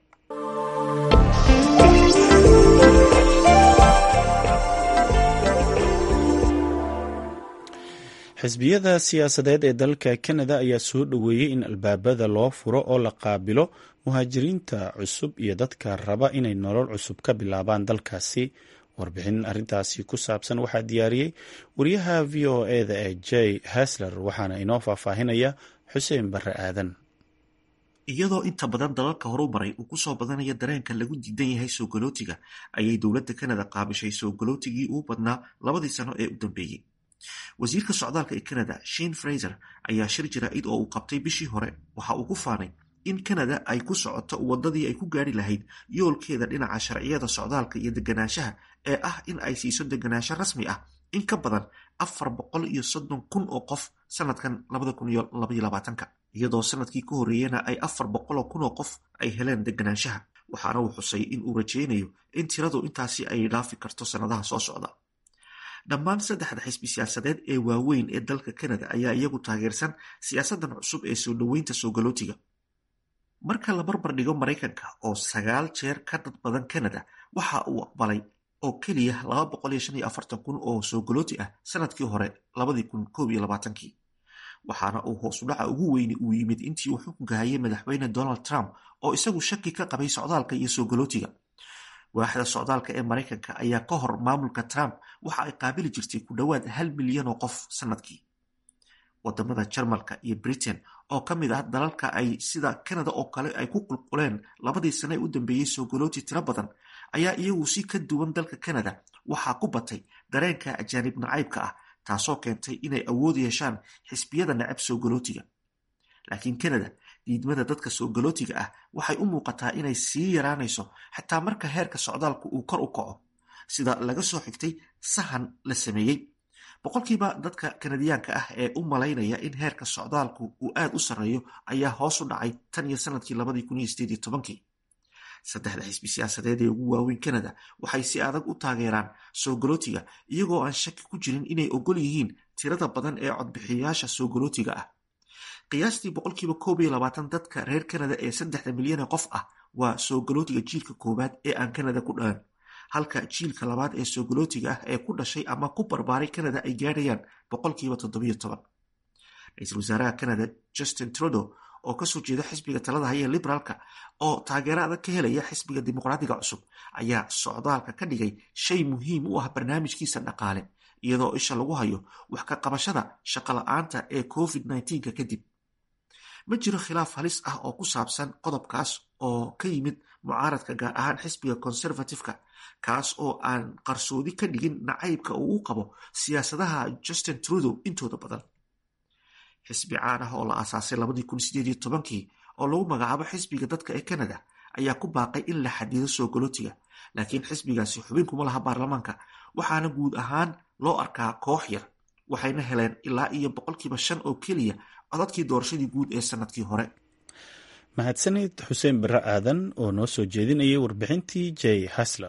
xisbiyada siyaasadeed ee dalka kanada ayaa soo dhoweeyey in albaabada loo furo oo la qaabilo muhaajiriinta cusub iyo dadka raba inay nolol cusub ka bilaabaan dalkaasi warbixin arintaasi ku saabsan waxaa diyaariyey wariyaha v o eda ee jay hasler waxaana inoo faahfaahinaya xuseen bare aadan iyadoo inta badan dalalka horu maray uu kusoo badanaya dareenka lagu diidan yahay soo galootiga ayay dowladda kanada qaabishay soo galootigii uu badnaa labadii sano ee u dambeeyey wasiirka socdaalka ee canada shin fraser ayaa shir jaraa'id oo uu qabtay bishii hore waxa uu ku faanay in canada ay ku socoto wadadii ay ku gaari lahayd yoolkeeda dhinaca sharciyada socdaalka iyo deganaanshaha ee ah in ay siiso deganaansho rasmi ah in ka badan afar boqol iyo soddon kun oo qof sanadkan labada kun iyo labaiyo labaatanka iyadoo sanadkii ka horreeyena ay afar boqoloo kun oo qof ay heleen deganaanshaha waxaana uu xusay in uu rajeynayo in tiradu intaasi ay dhaafi karto sannadaha soo socda dhammaan saddexda xisbi siyaasadeed ee waaweyn ee dalka canada ayaa iyagu taageersan siyaasadan cusub ee soo dhoweynta soo galootiga marka la barbar dhigo maraykanka oo sagaal jeer ka dad badan canada waxa uu aqbalay oo keliya laba boqol iyo shan iyo afartan kun oo soo galooti ah sanadkii hore labadii kun koob iyo labaatankii waxaana uu hoosudhaca ugu weyni uu yimid intii uu xukunka hayay madaxweyne donald trump oo isagu shaki ka qabay socdaalka iyo soo galootiga waaxda socdaalka ee maraykanka ayaa ka hor maamulka trump waxa ay qaabili jirtay ku dhowaad hal milyan oo qof sanadkii wadamada jarmalka iyo britain oo ka mid ah dalalka ay sida canada oo kale ay ku qulquleen labadii sane ee u dambeeyey soo galooti tiro badan ayaa iyagu si ka duwan dalka canada waxaa ku batay dareenka ajaanib nacaybka ah taasoo keentay inay awood yeeshaan xisbiyada nacab soo galootiga laakiin canada diidmada dadka soo galootiga ah waxay u muuqataa inay sii yaraanayso xataa marka heerka socdaalku uu kor u kaco sida laga soo xigtay sahan la sameeyey boqolkiiba dadka kanadiyaanka ah ee u malaynaya in heerka socdaalku uu aad u sarreeyo ayaa hoos u dhacay tan iyo sanadkii labadii kun iyo sideed iyo tobankii saddexda xisbi siyaasadeed ee ugu waaweyn canada waxay si adag u taageeraan soo galootiga iyagoo aan shaki ku jirin inay ogol yihiin tirada badan ee codbixiyayaasha soo galootiga ah qiyaastii boqolkiiba koob iyo labaatan dadka reer canada ee saddexda milyan ee qof ah waa soo galootiga jiilka koowaad ee aan canada ku dhalan halka jiilka labaad ee soo galootiga ah ee ku dhashay ama ku barbaaray canada ay gaadhayaan boqolkiiba toddobiyo toban ra-iisul wasaaraha canada justin trudeau oo kasoo jeeda xisbiga talada haya liberaalka oo taageero adag ka helaya xisbiga dimuqraadiga cusub ayaa socdaalka ka dhigay shay muhiim u ah barnaamijkiisa dhaqaale iyadoo isha lagu hayo wax ka qabashada shaqola-aanta ee covid nneteen-ka kadib ma jiro khilaaf halis ah oo ku saabsan qodobkaas oo ka yimid mucaaradka gaar ahaan xisbiga conservative-ka kaas oo aan qarsoodi ka dhigin nacaybka uu u qabo siyaasadaha justin trudeau intooda badan xisbi caan ah oo la aasaasay labadii kun sideed iyo tobankii oo lagu magacaabo xisbiga dadka ee canada ayaa ku baaqay in la xadido soo galootiga laakiin xisbigaasi xubin kuma laha baarlamaanka waxaana guud ahaan loo arkaa koox yar waxayna heleen ilaa iyo boqolkiiba shan oo keliya codadkii doorashadii guud ee sanadkii hore mahadsanid xuseen bare aadan oo noo soo jeedinayay warbixintii jay hasler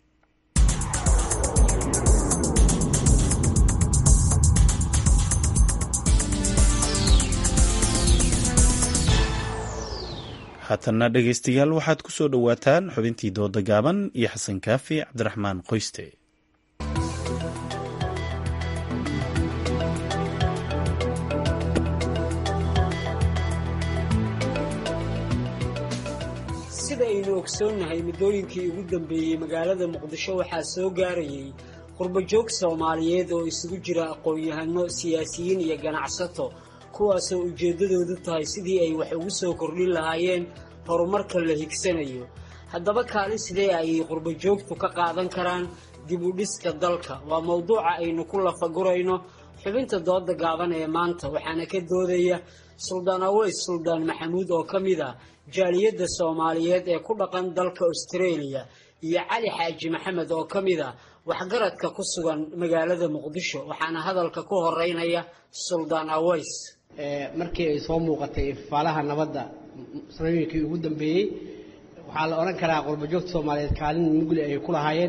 haatanna dhegaystayaal waxaad ku soo dhowaataan xubintii dooda gaaban iyo xasan kaafi cabdiraxmaan qoyste sidaynu ogsoonnahay muddooyinkii ugu dambeeyey magaalada muqdisho waxaa soo gaarayay qurbajoog soomaaliyeed oo isugu jira aqoon-yahano siyaasiyiin iyo ganacsato kuwaasoo ujeeddadoodu tahay sidii ay wax ugu soo kordhin lahaayeen horumarka la higsanayo haddaba kaalin sidee ayay qurbajoogtu ka qaadan karaan dib u dhiska dalka waa mowduuca aynu ku lafagurayno xubinta dooda gaaban ee maanta waxaana ka doodaya suldaan aweys suldaan maxamuud oo ka mid ah jaaliyadda soomaaliyeed ee ku dhaqan dalka australia iyo cali xaaji maxamed oo ka mid ah waxgaradka ku sugan magaalada muqdisho waxaana hadalka ku horeynaya suldaan aweys markii ay soo muuqatay faalaha nabadda sanooyinkii ugu dambeeyey waxaa la odhan karaa qurbajoogta soomaaliyeed kaalin mugli ay ku lahaayeen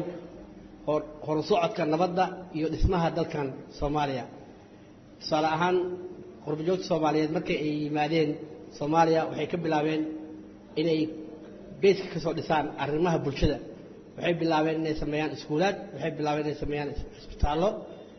horu socodka nabadda iyo dhismaha dalkan soomaaliya tusaale ahaan qurbajoogta soomaaliyeed markii ay yimaadeen soomaaliya waxay ka bilaabeen inay beeska ka soo dhisaan arrimaha bulshada waxay bilaabeen inay sameeyaan iskuulaad waxay bilaabeen inay sameeyaan isbitaallo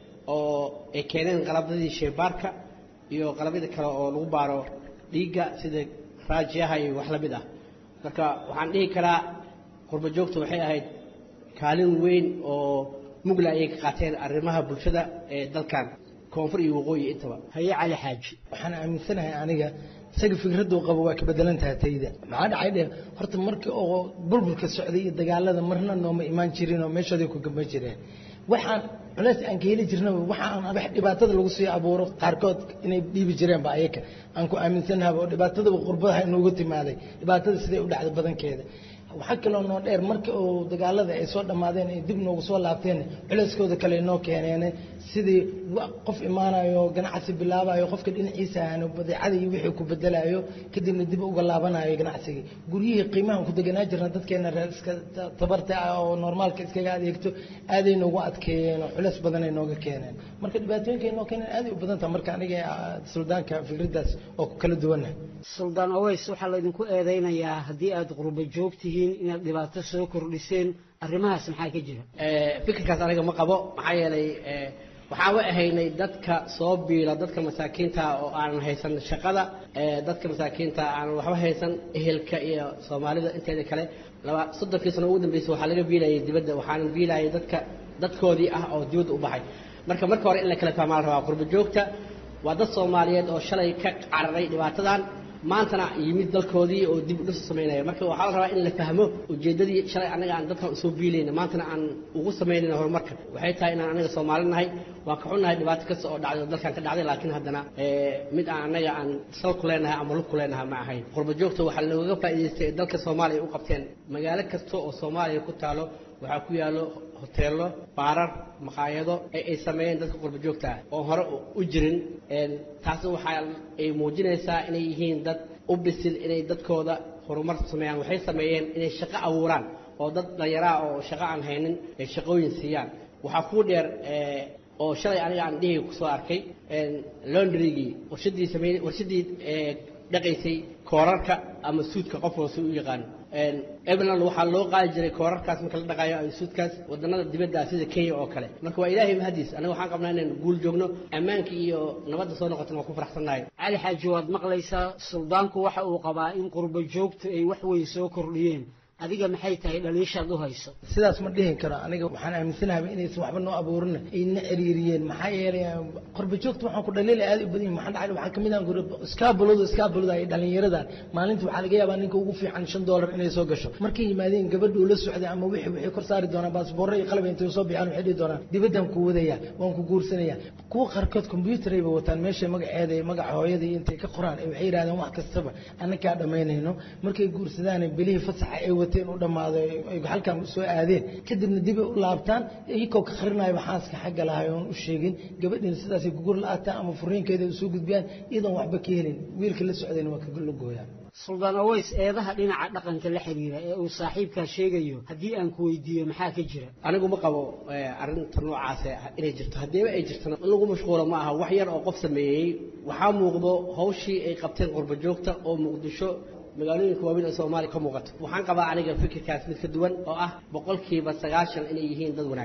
oo ay keeneen qalabyadii sheebaarka iyo qalabyada kale oo lagu baaro dhiigga sida raajiyaha iyo wax la mid ah marka waxaan dhihi karaa qurbajoogta waxay ahayd kaalin weyn oo mugla ayay ka qaateen arrimaha bulshada ee dalkan koonfur iyo waqooyi intaba haye cali xaaji waxaan aaminsanahay aniga isaga fikraduu qabo waa ka bedelan tahay tayda maxaa dhacay dhe horta markii oo burburka socday iyo dagaalada marna nooma imaan jirin oo meeshooday ku gamba jireen waxaan culays aan ka heli jirna waxaan wax dhibaatada lagu sii abuuro qaarkood inay dhiibi jireenba ayaka aan ku aaminsanahay oo dhibaatadaba qurbadaha inoogu timaaday dhibaatada siday u dhacday badankeeda waxaa kaloo noo dheer marka uu dagaalada ay soo dhammaadeen ay dib noogu soo laabteen culayskooda kale noo keeneen sidii qof imaanayo ganacsi bilaabayo qofka dhinaciisa ahaano badeecada iyo wixii ku bedelayo kadibna dib uga laabanayo ganacsigii guryihii qiimahan ku deganaa jirna dadkeena reer iska tabarta ah oo normaalka iskaga adeegto aaday noogu adkeeyeen oo culays badanay nooga keeneen marka dhibaatooyinkay noo keeneen aaday u badan taha marka aniga suldaanka fikraddaas oo ku kala duwanah suldaan aweys waxaa laydinku eedaynayaa haddii aada qurba joogtihiin inaad dhibaato soo kordhiseen arrimahaas maxaa ka jira fikirkaas aniga ma qabo maxaa yeelay waxaan wa ahaynay dadka soo biila dadka masaakiinta oo aanan haysan shaqada dadka masaakiinta aanan waxba haysan ehelka iyo soomaalida inteeda kale laba soddonkii sano ugu dambeysay waxaa laga biilayay dibadda waxaanan biilayay dadka dadkoodii ah oo dibadda u baxay marka marka hore in la kala fahmaa la rabaa qurba joogta waa dad soomaaliyeed oo shalay ka cararay dhibaatadan maantana yimid dalkoodii oo dib u dhis samaynaya marka waxaa la rabaa in la fahmo ujeeddadii shalay annaga aan dadkan usoo biilayna maantana aan ugu samaynayna horumarka waxay tahay inaan anaga soomaali nahay waan ka xunnahay dhibaato kasta oo dhacday oo dalkan ka dhacday laakiin haddana mid aan annaga aan sal ku leenahay ama lug ku leenahay ma ahayn qurba joogta waxaa looga faa'iidaystay ee dalka soomaaliya u qabteen magaalo kasta oo soomaaliya ku taalo waxaa ku yaallo hoteello baarar maqaayado ee ay sameeyeen dadka qurba joogta ah oo hore u jirin taasi waxaa ay muujinaysaa inay yihiin dad u bisil inay dadkooda horumar sameeyaan waxay sameeyeen inay shaqo abuuraan oo dad dhallinyaraa oo shaqo aan haynin ay shaqooyin siiyaan waxaa kuu dheer oo shalay aniga aan dhihi kusoo arkay londrygii warshadii samey warshadii dhaqaysay koorarka ama suudka qof walba u yaqaano ebeland waxaa loo qaadi jiray koorarkaas marka la dhaqaayo ama suudkaas wadannada dibadda sida kenya oo kale marka waa ilaahay mahadiis aniga waxaan qabnaa inaan guul joogno ammaanka iyo nabadda soo noqotana waa ku faraxsannahay cali xaaji waad maqlaysaa suldaanku waxa uu qabaa in qurba joogtu ay wax weyn soo kordhiyeen adiga maxay tahay dhaliishaad u hayso sidaas ma dhihi karo aniga waxaan aaminsanahay inaysan waxba noo abuurin ayna ciriiriyeen maxaa yeelay qorba joogta waxaan ku dhaliila aad u badan yihin maxaa dhacay waxaa kamid ah iskaabuladu iskaabulada ay dhalinyaradan maalinta waxaa laga yaabaa ninka ugu fiican shan doolar inay soo gasho markay yimaadeen gabadhu la socday ama wixii waxay kor saari doonaan baasboorro iyo qalab intay soo bixaan waxay dhihi doonaan dibaddan ku wadaya waan ku guursanaya kuwa qaarkood combyuutar ayba wataan meesha magaceeda iyo magaca hooyada iyo intay ka qoraan waxay yidhahdeen wax kastaba annakaa dhammaynayno markay guursadaan bilihii fasaxa ay wateen u dhammaado ay halkan soo aadeen kadibna dibay u laabtaan iyagoo ka qarinaayaba xaaska xagga lahay oon u sheegin gabadhiina sidaasay gugur la-aataan ama furiinkeeda u soo gudbiyaan iyadoon waxba ka helin wiilka la socdayna waa kala gooyaan suldaan aweys eedaha dhinaca dhaqanka la xiriira ee uu saaxiibkaa sheegayo haddii aan ku weydiiyo maxaa ka jira anigu ma qabo arrinta noocaas inay jirto haddiiba ay jirtana in lagu mashquulo ma aha wax yar oo qof sameeyey waxaa muuqdo hawshii ay qabteen qurba joogta oo muqdisho magaalooyinka waaweyn ee soomaaliya ka muuqato waxaan qabaa aniga fikirkaas mid ka duwan oo ah boqolkiiba sagaashan inay yihiin dad wanaagsan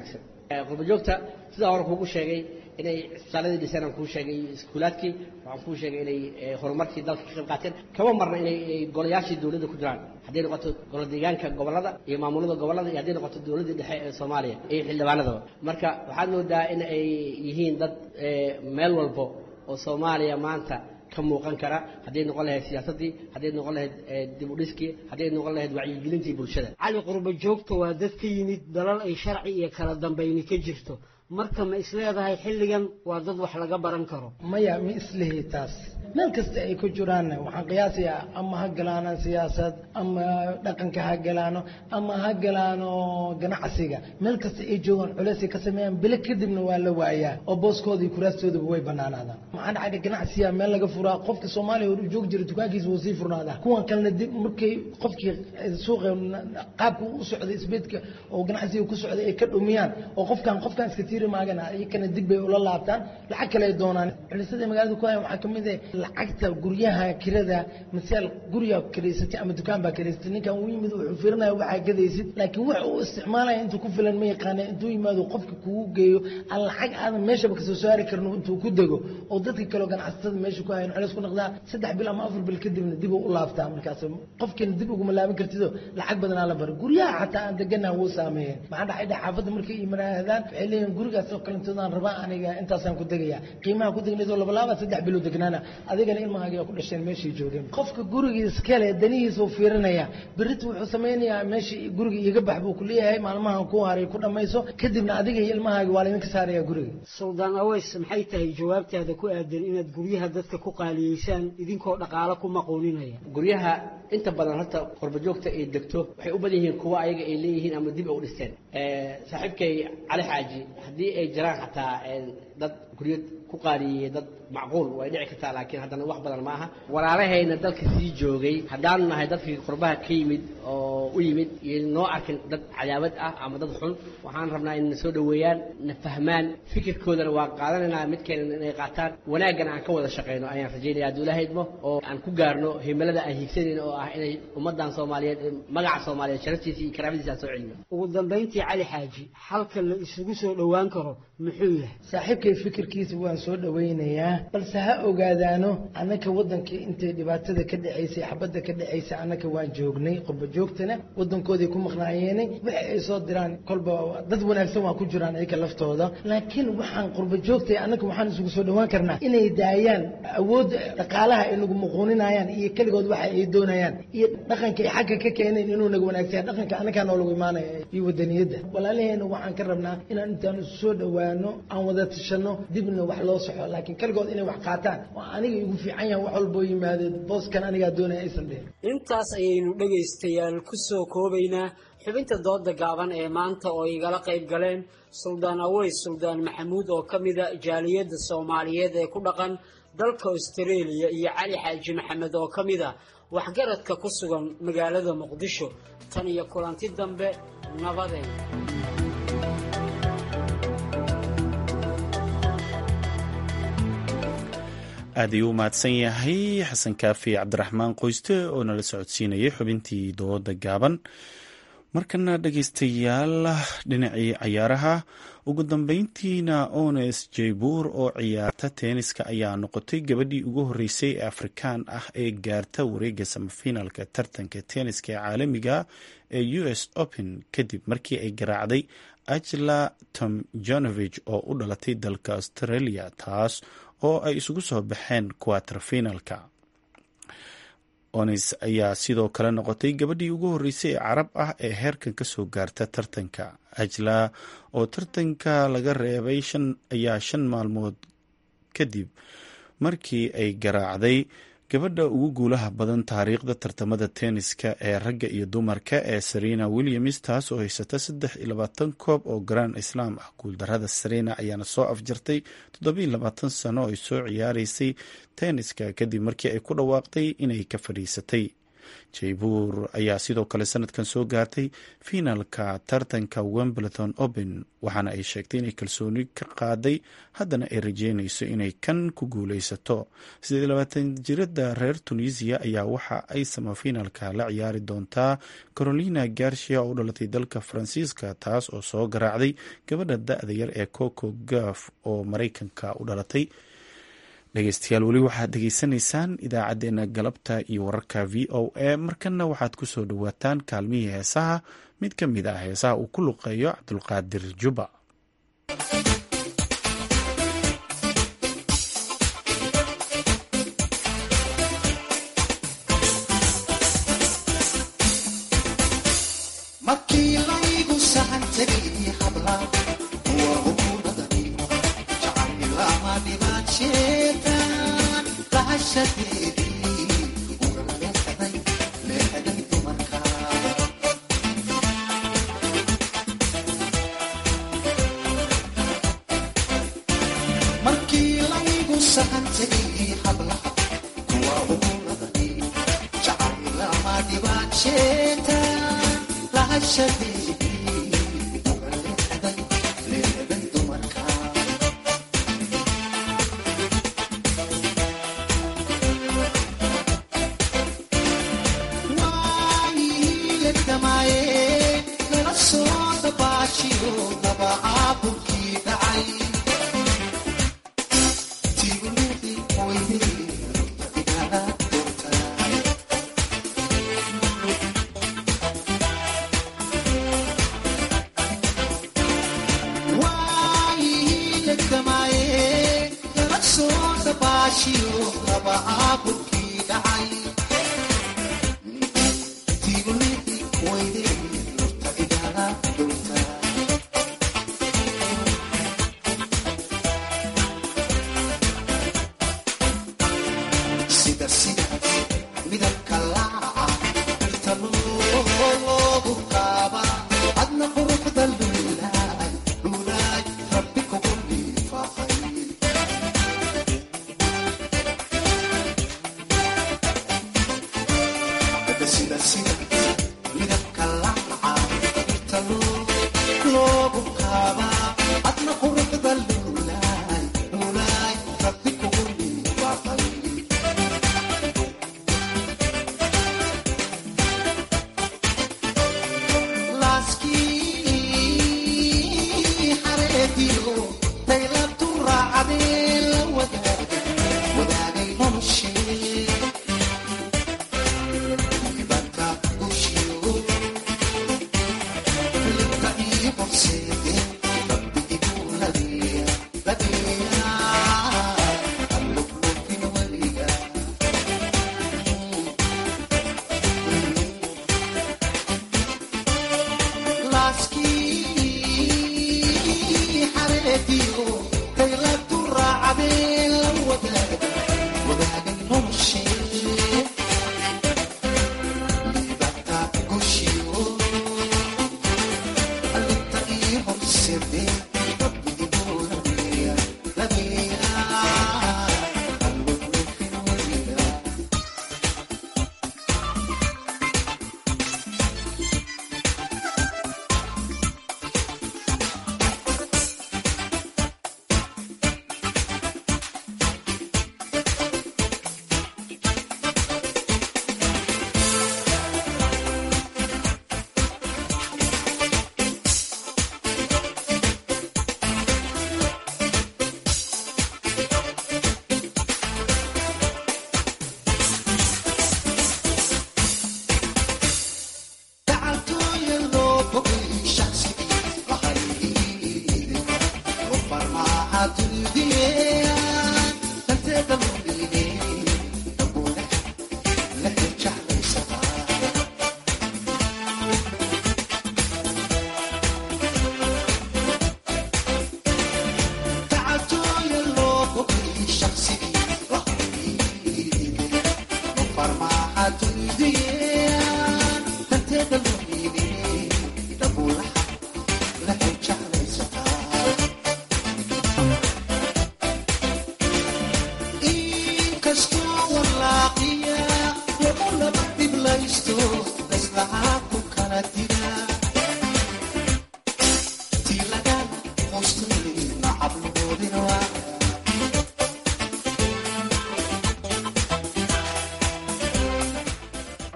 qurbajoogta sidaa hore kuugu sheegay inay isbitaaladii dhiseen aan kuu sheegay iskuulaadkii waxaan kuu sheegay inay horumarkii dalka ka qayb qaateen kama marna inay golayaashii dowladda ku jiraan hadday noqoto golo deegaanka gobollada iyo maamulada gobollada iyo hadday noqoto dowladdii dhexe ee soomaaliya iyo xildhibaanadaba marka waxaad moodaa in ay yihiin dad meel walbo oo soomaaliya maanta ka muuqan kara hadday noqon lahayd siyaasaddii hadday noqon lahayd dib u dhiskii hadday noqon lahayd wacyigelintii bulshada cali qurba joogta waa dad ka yimid dalal ay sharci iyo kala dambayni ka jirto marka ma isleedahay xilligan waa dad wax laga baran karo maya ma islihi taas meel kasta ay ku jiraanna waxaan qiyaasayaa ama ha galaano siyaasad ama dhaqanka ha galaano ama ha galaano ganacsiga meel kasta ay joogaan culeysay ka sameeyaan bilo kadibna waa la waayaa oo booskooda iyo kuraastoodaba way banaanaadaan maxaa dhacay ganacsiga meel laga furaa qofka soomaaliya hor joogi jira dukaankiisa wuu sii furnaadaa kuwan kalena dib markay qofkii suuqa qaabka u socday isbeedka oo ganacsiga ku socday ay ka dhumiyaan oo qofkan qofkan iska tiiri maagana iyakana dib bay ula laabtaan lacag kale ay doonaan culisyada magaalada ku haya waxaa ka mid ah lacagta guryaha kirada masaal gurigaa kiraysatay ama dukaan baa kiraysatay ninkan uu yimid wuxuu fiirinaya waxaa gadaysid laakiin wax uu isticmaalaya intuu ku filan ma yaqaana intuu yimaado qofka kugu geeyo aan lacag aadan meeshaba kasoo saari karin intuu ku dego oo dadka kaleo ganacsatada meesha ku hayan culeys ku noqdaa saddex bil ama afar bil kadibna dib u laabtaa markaas qofkiina dib uguma laaban kartido lacag badanaa la bara guryaha xataa aan deganaha wuu saameeyeen maxaa dhacay dha xaafadda markay imanaadaan waxay leeyihin gurigaas oo kalentoodan rabaa aniga intaasaan ku degaya qiimaha ku degnaysoo labalaaba saddex bilo degnaana adigana ilmahaaga ku dhasheen meeshay joogeen qofka gurigiis kale danihiisuu fiirinaya berita wuxuu samaynayaa meeshii guriga iiga bax buu ku leeyahay maalmahan ku haray ku dhammayso kadibna adiga iyo ilmahaaga waa laydinka saaraya guriga suldaan aweys maxay tahay jawaabtaada ku aadan inaad guryaha dadka ku qaaliyeysaan idinkoo dhaqaalo ku maqooninaya guryaha inta badan horta qurbajoogta ay degto waxay u badan yihiin kuwa ayaga ay leeyihiin ama dib u dhisteen saaxiibkay cali xaaji haddii ay jiraan xataa dad guryo ku qaaliyeeyey dad macquul way dhici kartaa laakiin haddana wax badan ma aha walaalahayna dalka sii joogay haddaanu nahay dadkii qurbaha ka yimid oo u yimid iyo noo arkin dad cadaawad ah ama dad xun waxaan rabnaa inay na soo dhoweeyaan na fahmaan fikirkoodana waa qaadanaynaa midkeena inay qaataan wanaaggana aan ka wada shaqayno ayaan rajaynaya hadduu ilaahay idmo oo aan ku gaarno himilada aan hiigsanayno oo ah inay ummaddan soomaaliyeed magaca soomaaliyeed sharaftiisa iyo karaamadiisa aan soo celino ugu dambayntii cali xaaji halka la isugu soo dhowaan karo muxuu yahay saaxiibkay fikirkiisa waan soo dhowaynayaa balse ha ogaadaano annaka waddankii intay dhibaatada ka dhacaysay xabadda ka dhacaysay annaka waan joognay qurba joogtana waddankoodii ku maqnaayeenay waxa ay soo diraan kolba dad wanaagsan waa ku jiraan iyaga laftooda laakiin waxaan qurba joogtay annaka waxaan isugu soo dhowaan karnaa inay daayaan awoodda dhaqaalaha ay nagu muquuninayaan iyo keligood waxa ay doonayaan iyo dhaqanka ay xagga ka keeneen inuu naga wanaagsan dhaqanka annagaa noolagu imaanaya iyo wadaniyadda walaalaheena waxaan ka rabnaa inaan intaan isu soo dhowaano aan wada tashano dibna wax loo soxo laakiin keligood inay wax qaataan oo aniga igu fiican yahan wax walboo yimaado booskan anigaa doonaya aysan dhihin intaas ayaynu dhegaystayaal ku soo koobaynaa xubinta dooda gaaban ee maanta oo igala qayb galeen suldaan aweys suldaan maxamuud oo ka mida jaaliyadda soomaaliyeed ee ku dhaqan dalka austareeliya iyo cali xaaji maxamed oo ka mid a waxgaradka ku sugan magaalada muqdisho tan iyo kulanti dambe nabadeed aad ayuu u mahadsan yahay xasan kaafi cabdiraxmaan qoyste oo nala socodsiinayay xubintii dooda gaaban markana dhegaystayaal dhinacii cayaaraha ugu dambeyntiina ones jaybuur oo ciyaarta teeniska ayaa noqotay gabadhii ugu horeysay ee afrikaan ah ee gaarta wareega samafinaalka tartanka teeniska ee caalamiga ee u s open kadib markii ay garaacday ajla tomjonovich oo u dhalatay dalka australia taas oo ay isugu soo baxeen quaterfinalka onis ayaa sidoo kale noqotay gabadhii ugu horeysay ee carab ah ee heerkan kasoo gaarta tartanka ajla oo tartanka laga reebay ayaa shan maalmood kadib markii ay garaacday gabadha ugu guulaha badan taariikhda tartamada tenniska ee ragga iyo dumarka ee serena williams taas oo haysata saddex iyo labaatan koob oo grand islaam ah guuldarada serena ayaana soo afjartay toddobiiyo labaatan sano ay soo ciyaareysay tenniska kadib markii ay ku dhawaaqday inay ka fadhiisatay jaybuur ayaa sidoo kale sanadkan soo gaartay fiinalka tartanka wembleton open waxaana ay sheegtay inay kalsooni ka qaaday haddana ay rajeynayso inay kan ku guuleysato jirada reer tunisiya ayaa waxa ay samafiinalka la ciyaari doontaa carolina garcia oo u dhalatay dalka faransiiska taas oo soo garaacday gabadha da-da yar ee coco gaf oo mareykanka u dhalatay dhegeystayaal weli waxaad dhegeysanaysaan idaacadeena galabta iyo wararka v o a markana waxaad ku soo dhowaataan kaalmihii heesaha mid ka mid ah heesaha uu ku luqeeyo cabdulqaadir juba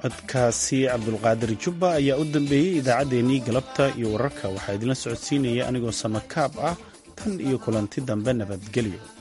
codkaasi cabdulqaadir jubba ayaa u dambeeyey idaacaddeenii galabta iyo wararka waxaa idinla socodsiinaya anigoo samakaab ah tan iyo kulanti dambe nabadgelyo